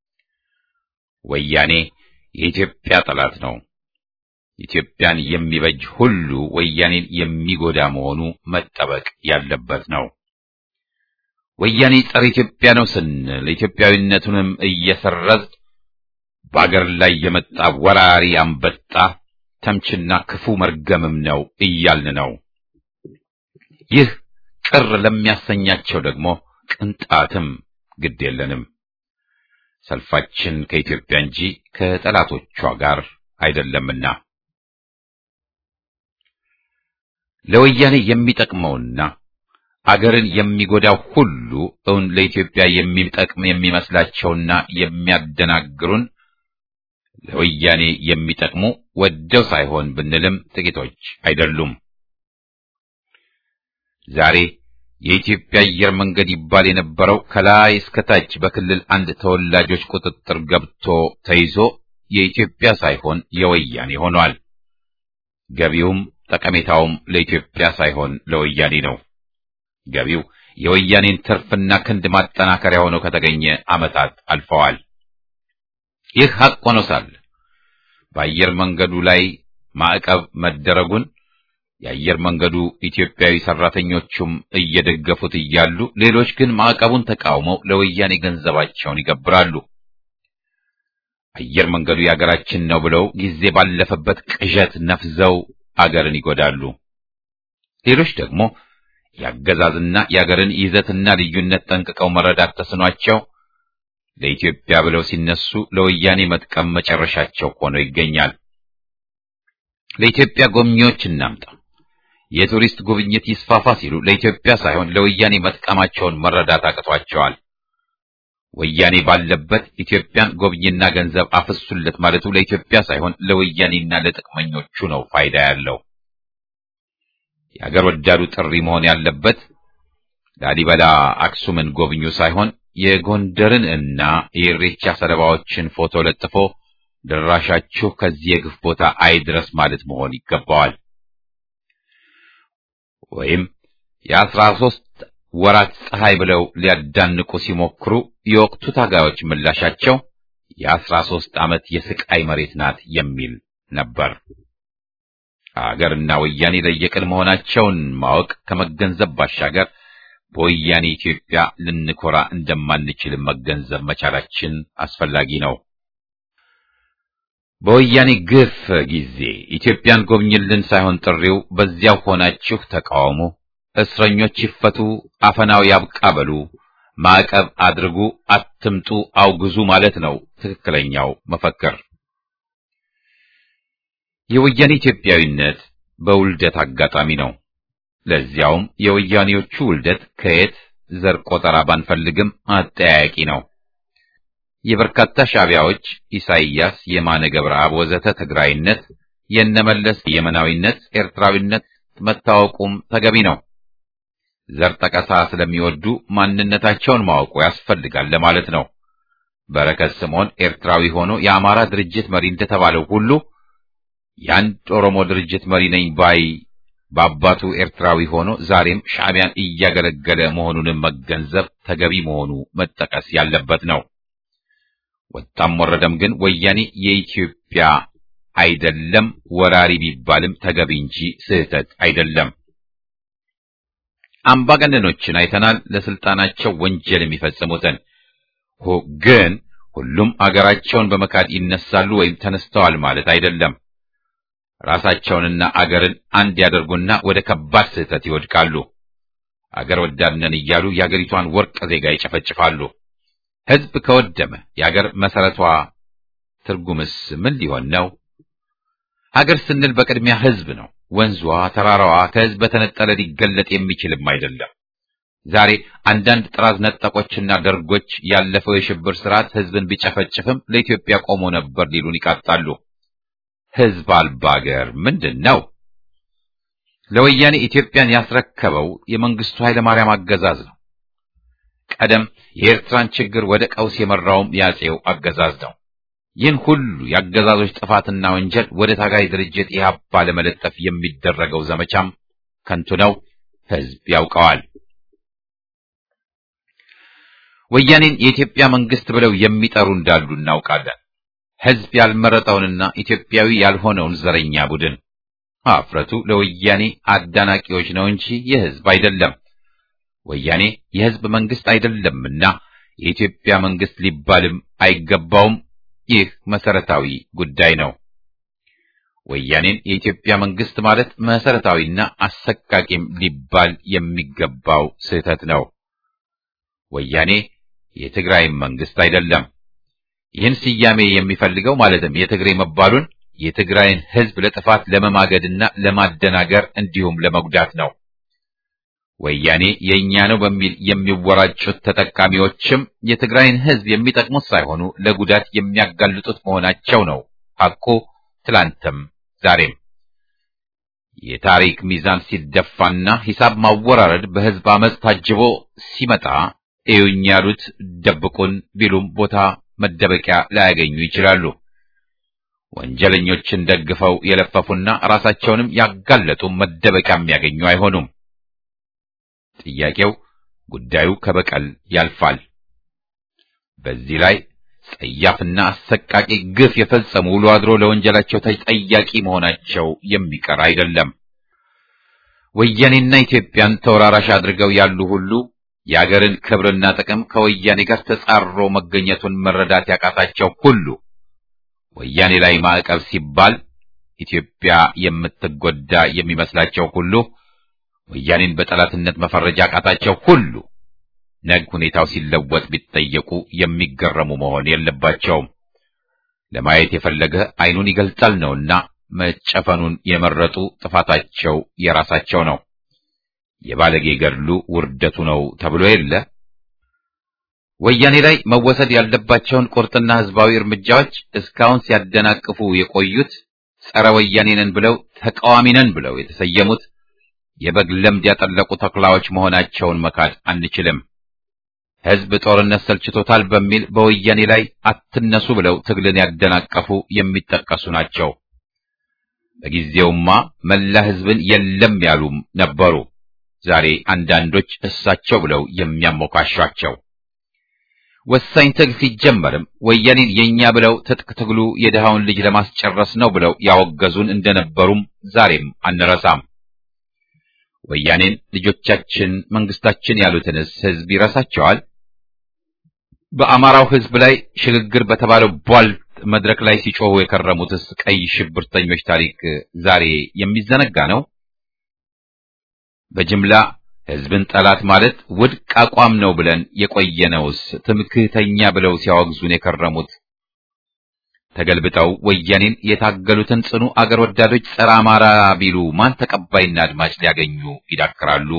ወያኔ የኢትዮጵያ ጠላት ነው። ኢትዮጵያን የሚበጅ ሁሉ ወያኔን የሚጎዳ መሆኑ መጠበቅ ያለበት ነው። ወያኔ ጸረ ኢትዮጵያ ነው ስንል ኢትዮጵያዊነቱንም እየሰረዝ በአገር ላይ የመጣ ወራሪ አንበጣ ተምችና ክፉ መርገምም ነው እያልን ነው። ይህ ቅር ለሚያሰኛቸው ደግሞ ቅንጣትም ግድ የለንም። ሰልፋችን ከኢትዮጵያ እንጂ ከጠላቶቿ ጋር አይደለምና ለወያኔ የሚጠቅመውና አገርን የሚጎዳው ሁሉ እውን ለኢትዮጵያ የሚጠቅም የሚመስላቸውና የሚያደናግሩን ለወያኔ የሚጠቅሙ ወደው ሳይሆን ብንልም ጥቂቶች አይደሉም። ዛሬ የኢትዮጵያ አየር መንገድ ይባል የነበረው ከላይ እስከ ታች በክልል አንድ ተወላጆች ቁጥጥር ገብቶ ተይዞ የኢትዮጵያ ሳይሆን የወያኔ ሆኗል። ገቢውም ጠቀሜታውም ለኢትዮጵያ ሳይሆን ለወያኔ ነው። ገቢው የወያኔን ትርፍና ክንድ ማጠናከሪያ ሆኖ ከተገኘ ዓመታት አልፈዋል። ይህ ሐቅ ሆኖ ሳለ በአየር መንገዱ ላይ ማዕቀብ መደረጉን የአየር መንገዱ ኢትዮጵያዊ ሰራተኞቹም እየደገፉት እያሉ ሌሎች ግን ማዕቀቡን ተቃውመው ለወያኔ ገንዘባቸውን ይገብራሉ። አየር መንገዱ የአገራችን ነው ብለው ጊዜ ባለፈበት ቅዠት ነፍዘው አገርን ይጎዳሉ። ሌሎች ደግሞ የአገዛዝና የአገርን ይዘትና ልዩነት ጠንቅቀው መረዳት ተስኗቸው ለኢትዮጵያ ብለው ሲነሱ ለወያኔ መጥቀም መጨረሻቸው ሆኖ ይገኛል። ለኢትዮጵያ ጎብኚዎች እናምጣ፣ የቱሪስት ጉብኝት ይስፋፋ ሲሉ ለኢትዮጵያ ሳይሆን ለወያኔ መጥቀማቸውን መረዳት አቅቷቸዋል። ወያኔ ባለበት ኢትዮጵያን ጎብኝና ገንዘብ አፍሱለት ማለቱ ለኢትዮጵያ ሳይሆን ለወያኔና ለጥቅመኞቹ ነው ፋይዳ ያለው። የአገር ወዳዱ ጥሪ መሆን ያለበት ላሊበላ አክሱምን ጎብኙ ሳይሆን የጎንደርን እና የኢሬቻ ሰለባዎችን ፎቶ ለጥፎ ድራሻችሁ ከዚህ የግፍ ቦታ አይድረስ ማለት መሆን ይገባዋል። ወይም የአስራ ሦስት ወራት ፀሐይ ብለው ሊያዳንቁ ሲሞክሩ የወቅቱ ታጋዮች ምላሻቸው የአስራ ሦስት ዓመት የስቃይ መሬት ናት የሚል ነበር። አገርና ወያኔ ለየቅል መሆናቸውን ማወቅ ከመገንዘብ ባሻገር በወያኔ ኢትዮጵያ ልንኮራ እንደማንችል መገንዘብ መቻላችን አስፈላጊ ነው። በወያኔ ግፍ ጊዜ ኢትዮጵያን ጎብኝልን ሳይሆን ጥሪው በዚያው ሆናችሁ ተቃውሙ፣ እስረኞች ይፈቱ፣ አፈናው ያብቃ በሉ፣ ማዕቀብ አድርጉ፣ አትምጡ፣ አውግዙ ማለት ነው ትክክለኛው መፈክር። የወያኔ ኢትዮጵያዊነት በውልደት አጋጣሚ ነው። ለዚያውም የወያኔዎቹ ውልደት ከየት ዘር ቆጠራ ባንፈልግም አጠያያቂ ነው። የበርካታ ሻዕቢያዎች ኢሳይያስ፣ የማነ ገብረአብ ወዘተ ትግራይነት፣ የነመለስ የመናዊነት፣ ኤርትራዊነት መታወቁም ተገቢ ነው። ዘር ጠቀሳ ስለሚወዱ ማንነታቸውን ማወቁ ያስፈልጋል ለማለት ነው። በረከት ስምዖን ኤርትራዊ ሆኖ የአማራ ድርጅት መሪ እንደተባለው ሁሉ የአንድ ኦሮሞ ድርጅት መሪ ነኝ ባይ በአባቱ ኤርትራዊ ሆኖ ዛሬም ሻዕቢያን እያገለገለ መሆኑንም መገንዘብ ተገቢ መሆኑ መጠቀስ ያለበት ነው። ወጣም ወረደም ግን ወያኔ የኢትዮጵያ አይደለም፣ ወራሪ ቢባልም ተገቢ እንጂ ስህተት አይደለም። አምባገነኖችን አይተናል፣ ለስልጣናቸው ወንጀል የሚፈጽሙትን ግን ሁሉም አገራቸውን በመካድ ይነሳሉ ወይም ተነስተዋል ማለት አይደለም። ራሳቸውንና አገርን አንድ ያደርጉና ወደ ከባድ ስህተት ይወድቃሉ። አገር ወዳድነን እያሉ የአገሪቷን ወርቅ ዜጋ ይጨፈጭፋሉ። ሕዝብ ከወደመ የአገር መሰረቷ ትርጉምስ ምን ሊሆን ነው? ሀገር ስንል በቅድሚያ ሕዝብ ነው። ወንዟ፣ ተራራዋ ከሕዝብ በተነጠለ ሊገለጥ የሚችልም አይደለም። ዛሬ አንዳንድ ጥራዝ ነጠቆችና ደርጎች ያለፈው የሽብር ስርዓት ሕዝብን ቢጨፈጭፍም ለኢትዮጵያ ቆሞ ነበር ሊሉን ይቃጣሉ። ሕዝብ አልባ አገር ምንድን ነው? ለወያኔ ኢትዮጵያን ያስረከበው የመንግስቱ ኃይለ ማርያም አገዛዝ ነው። ቀደም የኤርትራን ችግር ወደ ቀውስ የመራውም ያጼው አገዛዝ ነው። ይህን ሁሉ የአገዛዞች ጥፋትና ወንጀል ወደ ታጋይ ድርጅት ኢህአፓ ለመለጠፍ የሚደረገው ዘመቻም ከንቱ ነው። ሕዝብ ያውቀዋል። ወያኔን የኢትዮጵያ መንግስት ብለው የሚጠሩ እንዳሉ እናውቃለን። ሕዝብ ያልመረጠውንና ኢትዮጵያዊ ያልሆነውን ዘረኛ ቡድን አፍረቱ ለወያኔ አዳናቂዎች ነው እንጂ የሕዝብ አይደለም። ወያኔ የሕዝብ መንግስት አይደለምና የኢትዮጵያ መንግስት ሊባልም አይገባውም። ይህ መሰረታዊ ጉዳይ ነው። ወያኔን የኢትዮጵያ መንግስት ማለት መሰረታዊና አሰቃቂም ሊባል የሚገባው ስህተት ነው። ወያኔ የትግራይ መንግስት አይደለም። ይህን ስያሜ የሚፈልገው ማለትም የትግሬ መባሉን የትግራይን ህዝብ ለጥፋት ለመማገድና ለማደናገር እንዲሁም ለመጉዳት ነው። ወያኔ የእኛ ነው በሚል የሚወራጩት ተጠቃሚዎችም የትግራይን ህዝብ የሚጠቅሙት ሳይሆኑ ለጉዳት የሚያጋልጡት መሆናቸው ነው ሐቁ ትላንትም ዛሬም። የታሪክ ሚዛን ሲደፋና ሂሳብ ማወራረድ በህዝብ አመፅ ታጅቦ ሲመጣ እዩኝ ያሉት ደብቁን ቢሉም ቦታ መደበቂያ ላያገኙ ይችላሉ። ወንጀለኞችን ደግፈው የለፈፉና ራሳቸውንም ያጋለጡ መደበቂያ የሚያገኙ አይሆኑም። ጥያቄው ጉዳዩ ከበቀል ያልፋል። በዚህ ላይ ጸያፍና አሰቃቂ ግፍ የፈጸሙ ውሎ አድሮ ለወንጀላቸው ተጠያቂ መሆናቸው የሚቀር አይደለም። ወያኔና ኢትዮጵያን ተወራራሽ አድርገው ያሉ ሁሉ የአገርን ክብርና ጥቅም ከወያኔ ጋር ተጻሮ መገኘቱን መረዳት ያቃታቸው ሁሉ ወያኔ ላይ ማዕቀብ ሲባል ኢትዮጵያ የምትጎዳ የሚመስላቸው ሁሉ ወያኔን በጠላትነት መፈረጃ ያቃታቸው ሁሉ ነግ ሁኔታው ሲለወጥ ቢጠየቁ የሚገረሙ መሆን የለባቸውም። ለማየት የፈለገ ዓይኑን ይገልጣል ነውና መጨፈኑን የመረጡ ጥፋታቸው የራሳቸው ነው። የባለጌ ገድሉ ውርደቱ ነው ተብሎ የለ። ወያኔ ላይ መወሰድ ያለባቸውን ቁርጥና ህዝባዊ እርምጃዎች እስካሁን ሲያደናቅፉ የቆዩት ጸረ ወያኔ ነን ብለው ተቃዋሚ ነን ብለው የተሰየሙት የበግ ለምድ ያጠለቁ ተኩላዎች መሆናቸውን መካድ አንችልም። ህዝብ ጦርነት ሰልችቶታል በሚል በወያኔ ላይ አትነሱ ብለው ትግልን ያደናቀፉ የሚጠቀሱ ናቸው። በጊዜውማ መላ ህዝብን የለም ያሉም ነበሩ። ዛሬ አንዳንዶች እሳቸው ብለው የሚያሞካሿቸው ወሳኝ ትግል ሲጀመርም ወያኔን የኛ ብለው ትጥቅ ትግሉ የድሃውን ልጅ ለማስጨረስ ነው ብለው ያወገዙን እንደነበሩም ዛሬም አንረሳም። ወያኔን ልጆቻችን መንግስታችን ያሉትንስ ህዝብ ይረሳቸዋል? በአማራው ህዝብ ላይ ሽግግር በተባለው ቧልት መድረክ ላይ ሲጮሁ የከረሙትስ ቀይ ሽብርተኞች ታሪክ ዛሬ የሚዘነጋ ነው? በጅምላ ህዝብን ጠላት ማለት ውድቅ አቋም ነው ብለን የቆየነውስ ትምክህተኛ ብለው ሲያወግዙን የከረሙት ተገልብጠው ወያኔን የታገሉትን ጽኑ አገር ወዳዶች ጸረ አማራ ቢሉ ማን ተቀባይና አድማጭ ሊያገኙ ይዳክራሉ?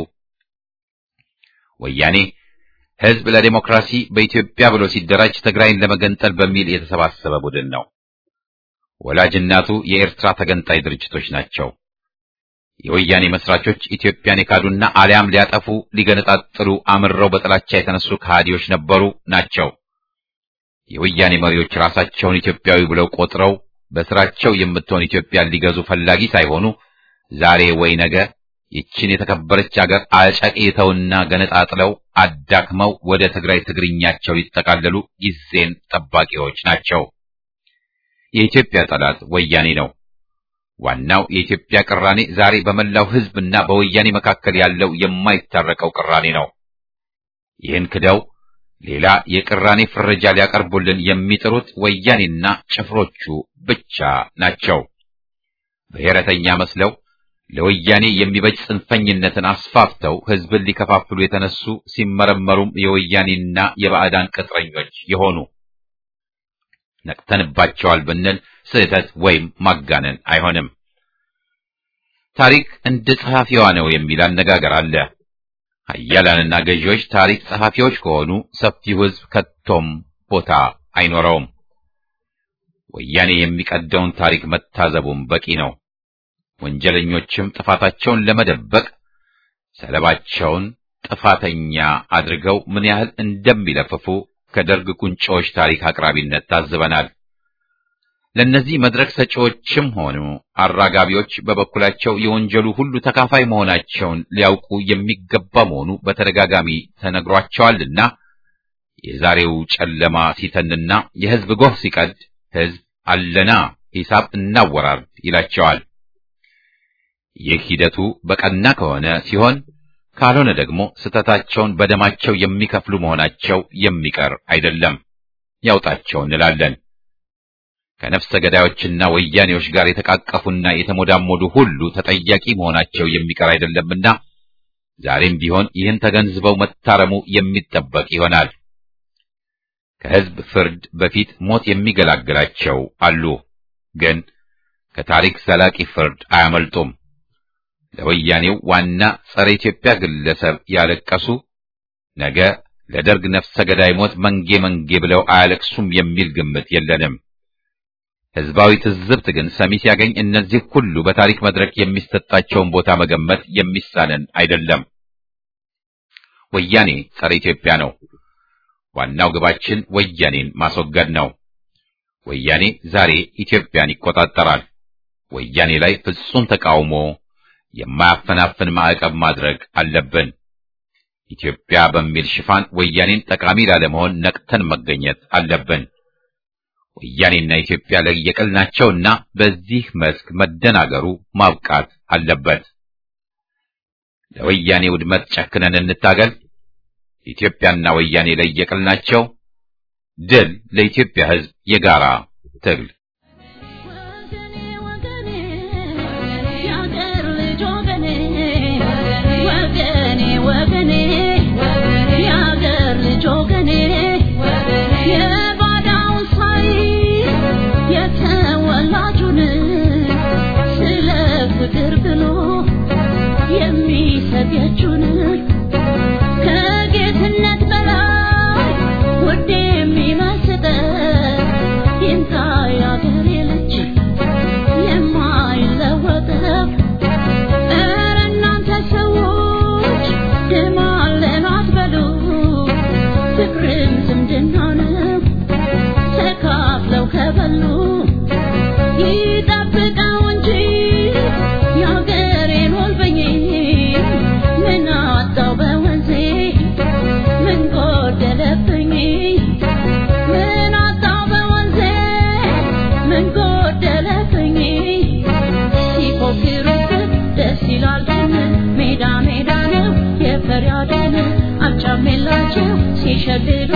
ወያኔ ህዝብ ለዲሞክራሲ በኢትዮጵያ ብሎ ሲደራጅ ትግራይን ለመገንጠል በሚል የተሰባሰበ ቡድን ነው። ወላጅ እናቱ የኤርትራ ተገንጣይ ድርጅቶች ናቸው። የወያኔ መስራቾች ኢትዮጵያን የካዱና አሊያም ሊያጠፉ ሊገነጣጥሉ አምረው በጥላቻ የተነሱ ከሃዲዎች ነበሩ ናቸው። የወያኔ መሪዎች ራሳቸውን ኢትዮጵያዊ ብለው ቆጥረው በስራቸው የምትሆን ኢትዮጵያን ሊገዙ ፈላጊ ሳይሆኑ ዛሬ ወይ ነገ ይችን የተከበረች አገር አጨቅይተውና ገነጣጥለው አዳክመው ወደ ትግራይ ትግርኛቸው ሊጠቃለሉ ጊዜን ጠባቂዎች ናቸው። የኢትዮጵያ ጠላት ወያኔ ነው። ዋናው የኢትዮጵያ ቅራኔ ዛሬ በመላው ህዝብና በወያኔ መካከል ያለው የማይታረቀው ቅራኔ ነው። ይህን ክደው ሌላ የቅራኔ ፍረጃ ሊያቀርቡልን የሚጥሩት ወያኔና ጭፍሮቹ ብቻ ናቸው። ብሔረተኛ መስለው ለወያኔ የሚበጅ ጽንፈኝነትን አስፋፍተው ህዝብን ሊከፋፍሉ የተነሱ ሲመረመሩም የወያኔና የባዕዳን ቅጥረኞች የሆኑ ነቅተንባቸዋል ብንል ስህተት ወይም ማጋነን አይሆንም። ታሪክ እንደ ጸሐፊዋ ነው የሚል አነጋገር አለ። ኃያላንና ገዢዎች ታሪክ ጸሐፊዎች ከሆኑ ሰፊው ህዝብ ከቶም ቦታ አይኖረውም። ወያኔ የሚቀደውን ታሪክ መታዘቡም በቂ ነው። ወንጀለኞችም ጥፋታቸውን ለመደበቅ ሰለባቸውን ጥፋተኛ አድርገው ምን ያህል እንደሚለፍፉ ከደርግ ቁንጮዎች ታሪክ አቅራቢነት ታዝበናል። ለእነዚህ መድረክ ሰጪዎችም ሆኑ አራጋቢዎች በበኩላቸው የወንጀሉ ሁሉ ተካፋይ መሆናቸውን ሊያውቁ የሚገባ መሆኑ በተደጋጋሚ ተነግሯቸዋልና የዛሬው ጨለማ ሲተንና የህዝብ ጎህ ሲቀድ ህዝብ አለና ሂሳብ እናወራርድ ይላቸዋል። ይህ ሂደቱ በቀና ከሆነ ሲሆን ካልሆነ ደግሞ ስህተታቸውን በደማቸው የሚከፍሉ መሆናቸው የሚቀር አይደለም። ያውጣቸው እንላለን። ከነፍሰ ገዳዮችና ወያኔዎች ጋር የተቃቀፉና የተሞዳሞዱ ሁሉ ተጠያቂ መሆናቸው የሚቀር አይደለምና ዛሬም ቢሆን ይህን ተገንዝበው መታረሙ የሚጠበቅ ይሆናል። ከህዝብ ፍርድ በፊት ሞት የሚገላግላቸው አሉ፣ ግን ከታሪክ ዘላቂ ፍርድ አያመልጡም። ለወያኔው ዋና ጸረ ኢትዮጵያ ግለሰብ ያለቀሱ ነገ ለደርግ ነፍሰ ገዳይ ሞት መንጌ መንጌ ብለው አያለቅሱም የሚል ግምት የለንም። ህዝባዊ ትዝብት ግን ሰሚ ሲያገኝ እነዚህ ሁሉ በታሪክ መድረክ የሚሰጣቸውን ቦታ መገመት የሚሳነን አይደለም። ወያኔ ጸረ ኢትዮጵያ ነው። ዋናው ግባችን ወያኔን ማስወገድ ነው። ወያኔ ዛሬ ኢትዮጵያን ይቆጣጠራል። ወያኔ ላይ ፍጹም ተቃውሞ የማያፈናፍን ማዕቀብ ማድረግ አለብን። ኢትዮጵያ በሚል ሽፋን ወያኔን ጠቃሚ ላለመሆን ነቅተን መገኘት አለብን። ወያኔና ኢትዮጵያ ለየቅል ናቸውና በዚህ መስክ መደናገሩ ማብቃት አለበት። ለወያኔ ውድመት ጨክነን እንታገል። ኢትዮጵያና ወያኔ ለየቅል ናቸው። ድል ለኢትዮጵያ ሕዝብ የጋራ ትግል። የባዳውን ሳይ የተወላጁን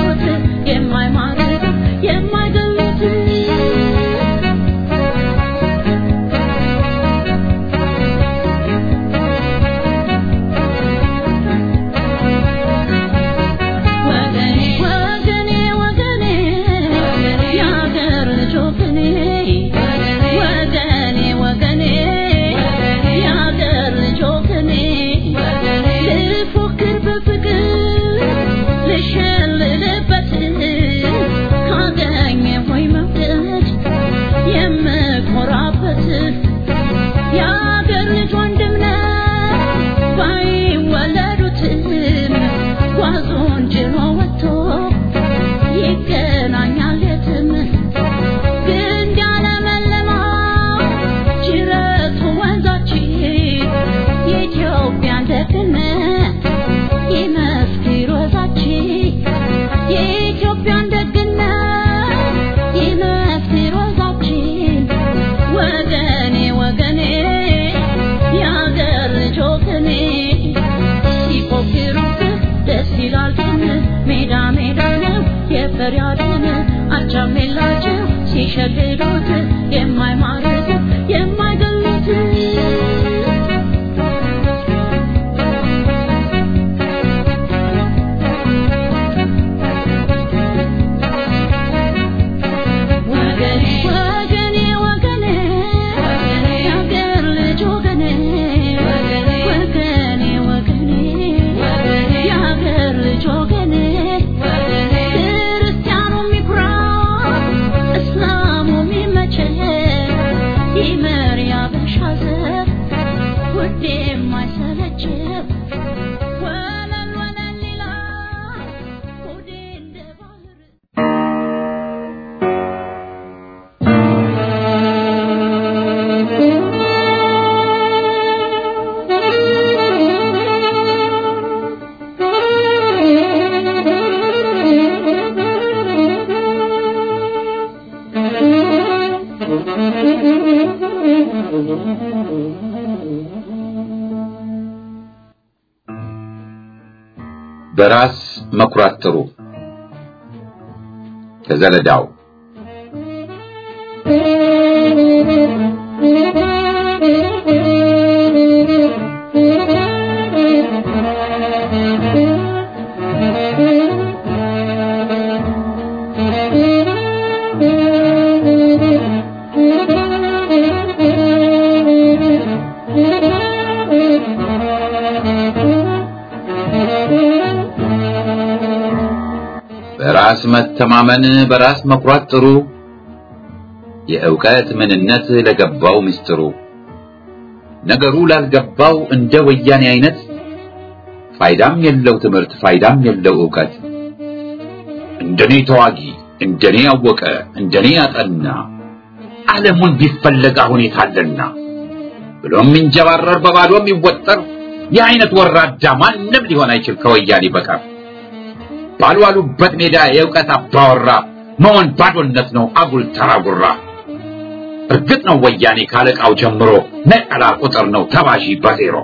ሲሸልሉት የማይማርክ የማይገሉት ወገኔ ወገኔ ወገኔ የአገር ልጆች እኔ ወገኔ ወገኔ የአገር ልጆች እኔ ልፎክር በፍቅር ልሸልልበት ካገኘ ሆይ መውደድ የምኮራበት የአገር ልጅ ወንድም ነው ባይወለዱትም ጓዙን ጭኖ ወጥቶ ይገናኛል የትም ግንድ ያለመለማው ጅረቱ ወንዛችን የኢትዮጵያን ደግነት ይመስክር ወዛችን የኢትዮጵያን ደግነት ይመስክር ወዛችን ወገኔ ወገኔ የአገር ልጆች እኔ ሲፎክሩብህ ደስ ይላል ግን ሜዳ ሜዳ ነው የፈሪያድን አቻም የላቸው ሲሸልሉት የማይማርክ የማይገሉት ወገኔ ወገኔ ወገኔ የአገር ልጅ ወገኔ ወገኔ ወገኔ የአገር ልጅ ወገኔ ክርስቲያኑ የሚኩራ እስላሙ የሚመቸህ ይመር ያበሻ ዘር ውዴ የማይሰለችህ ወለል ወለል ይላል ሆዴ እንደ ባህር በራስ መኩራት ጥሩ። ከዘለዳው በራስ መተማመን በራስ መኩራት ጥሩ። የእውቀት ምንነት ለገባው ምስጢሩ ነገሩ ላልገባው እንደ ወያኔ አይነት ፋይዳም የለው ትምህርት ፋይዳም የለው እውቀት እንደኔ ተዋጊ እንደኔ ያወቀ እንደኔ ያጠና ዓለሙን ቢፈለግ አሁን የታለና ብሎ የሚንጀባረር በባዶ የሚወጠር የአይነት ወራዳ ማንም ሊሆን አይችል ከወያኔ በቀር ባልዋሉበት ሜዳ የእውቀት አባወራ መሆን ባዶነት ነው አጉል ተራጉራ እርግጥ ነው ወያኔ ካለቃው ጀምሮ ነጠላ ቁጥር ነው ተባዢ በዜሮ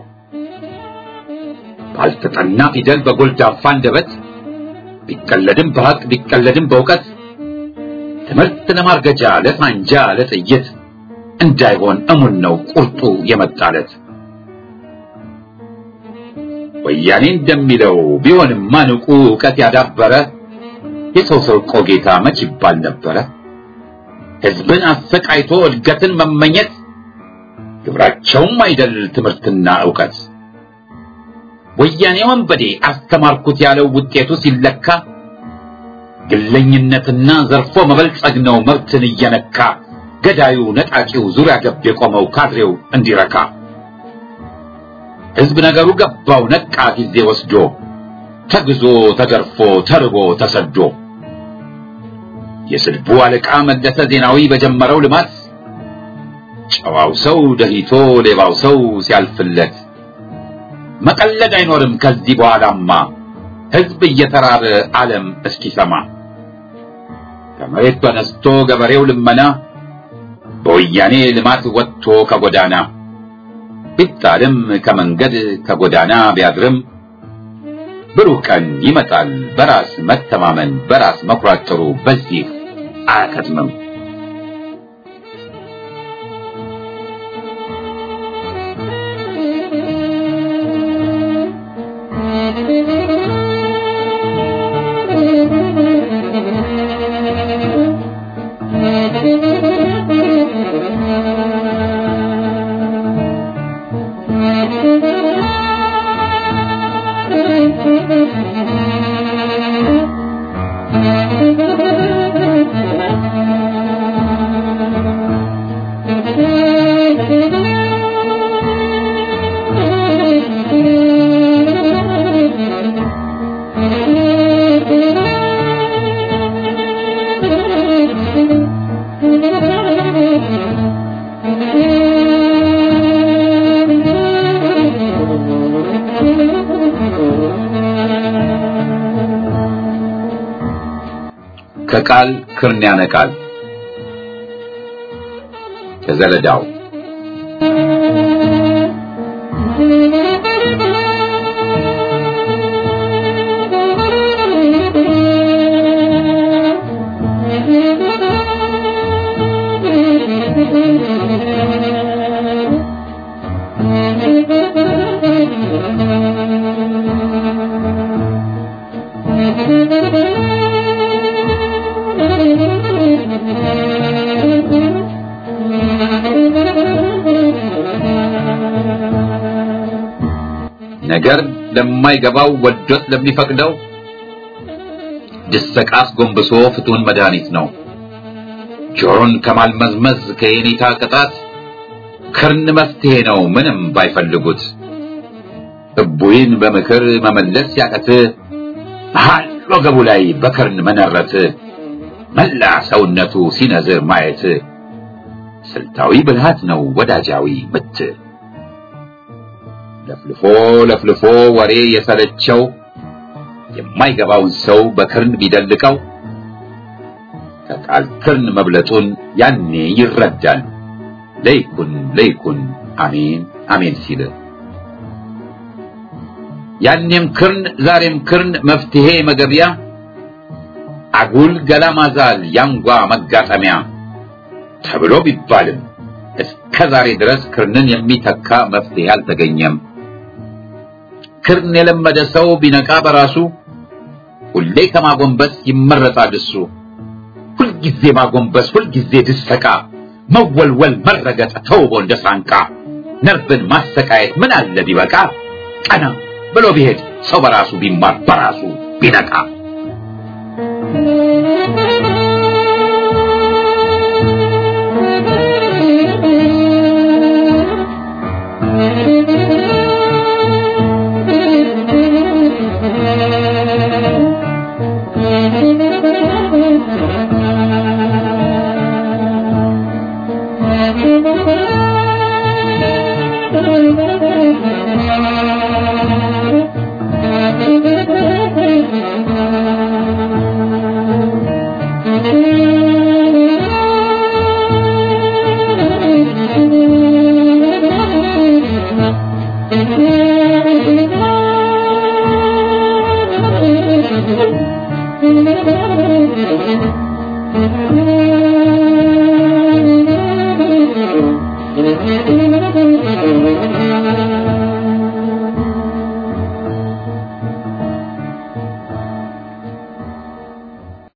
ባልተጠና ፊደል በጎልዳፋ አንደበት ቢቀለድም በሐቅ ቢቀለድም በእውቀት ትምህርት ለማርገጃ ለሳንጃ ለጥይት እንዳይሆን እሙን ነው ቁርጡ የመጣለት ወያኔ እንደሚለው ቢሆንማ ንቁ እውቀት ያዳበረ የሰው ሰርቆ ጌታ መች ይባል ነበረ ህዝብን አሰቃይቶ እድገትን መመኘት ግብራቸውም አይደል ትምህርትና እውቀት ወያኔ ወንበዴ አስተማርኩት ያለው ውጤቱ ሲለካ ግለኝነትና ዘርፎ መበልጸግ ነው መብትን እየነካ ገዳዩ ነጣቂው ዙሪያ ገብ የቆመው ካድሬው እንዲረካ ህዝብ ነገሩ ገባው ነቃ ጊዜ ወስዶ ተግዞ ተገርፎ ተርቦ ተሰዶ የስድቡ አለቃ መለሰ ዜናዊ በጀመረው ልማት ጨዋው ሰው ደሂቶ ሌባው ሰው ሲያልፍለት መቀለድ አይኖርም ከዚህ በኋላማ ህዝብ እየተራበ ዓለም እስኪሰማ ከመሬት ተነስቶ ገበሬው ልመና በወያኔ ልማት ወጥቶ ከጎዳና ቢጣልም ከመንገድ ከጎዳና ቢያድርም ብሩህ ቀን ይመጣል። በራስ መተማመን፣ በራስ መኩራት ጥሩ። በዚህ አያከትምም። ከቃል ክርን ያነቃል። ከዘለዳው ነገር ለማይገባው ወዶት ለሚፈቅደው ድሰቃስ ጎንብሶ ፍቱን መድኃኒት ነው። ጆሮን ከማልመዝመዝ ከየኔታ ቅጣት ክርን መፍትሄ ነው ምንም ባይፈልጉት። እቡይን በምክር መመለስ ያቀት መሃል ወገቡ ላይ በክርን መነረት መላ ሰውነቱ ሲነዝር ማየት ስልታዊ ብልሃት ነው ወዳጃዊ ምት። ለፍልፎ ለፍልፎ ወሬ የሰለቸው የማይገባውን ሰው በክርን ቢደልቀው ከቃል ክርን መብለጡን ያኔ ይረዳል። ለይኩን ለይኩን አሜን አሜን ሲል ያኔም ክርን ዛሬም ክርን መፍትሄ መገቢያ አጉል ገላ ማዛል ያንጓ መጋጠሚያ ተብሎ ቢባልም እስከ ዛሬ ድረስ ክርንን የሚተካ መፍትሄ አልተገኘም። ክርን የለመደ ሰው ቢነቃ በራሱ ሁሌ ከማጎንበስ ይመረጣል እሱ። ሁልጊዜ ማጎንበስ፣ ሁልጊዜ ድሰቃ፣ መወልወል፣ መረገጥ ተውቦ እንደ ሳንቃ ነርቭን ማሰቃየት ምን አለ ቢበቃ ቀና ብሎ ቢሄድ ሰው በራሱ ቢማር በራሱ ቢነቃ Thank you.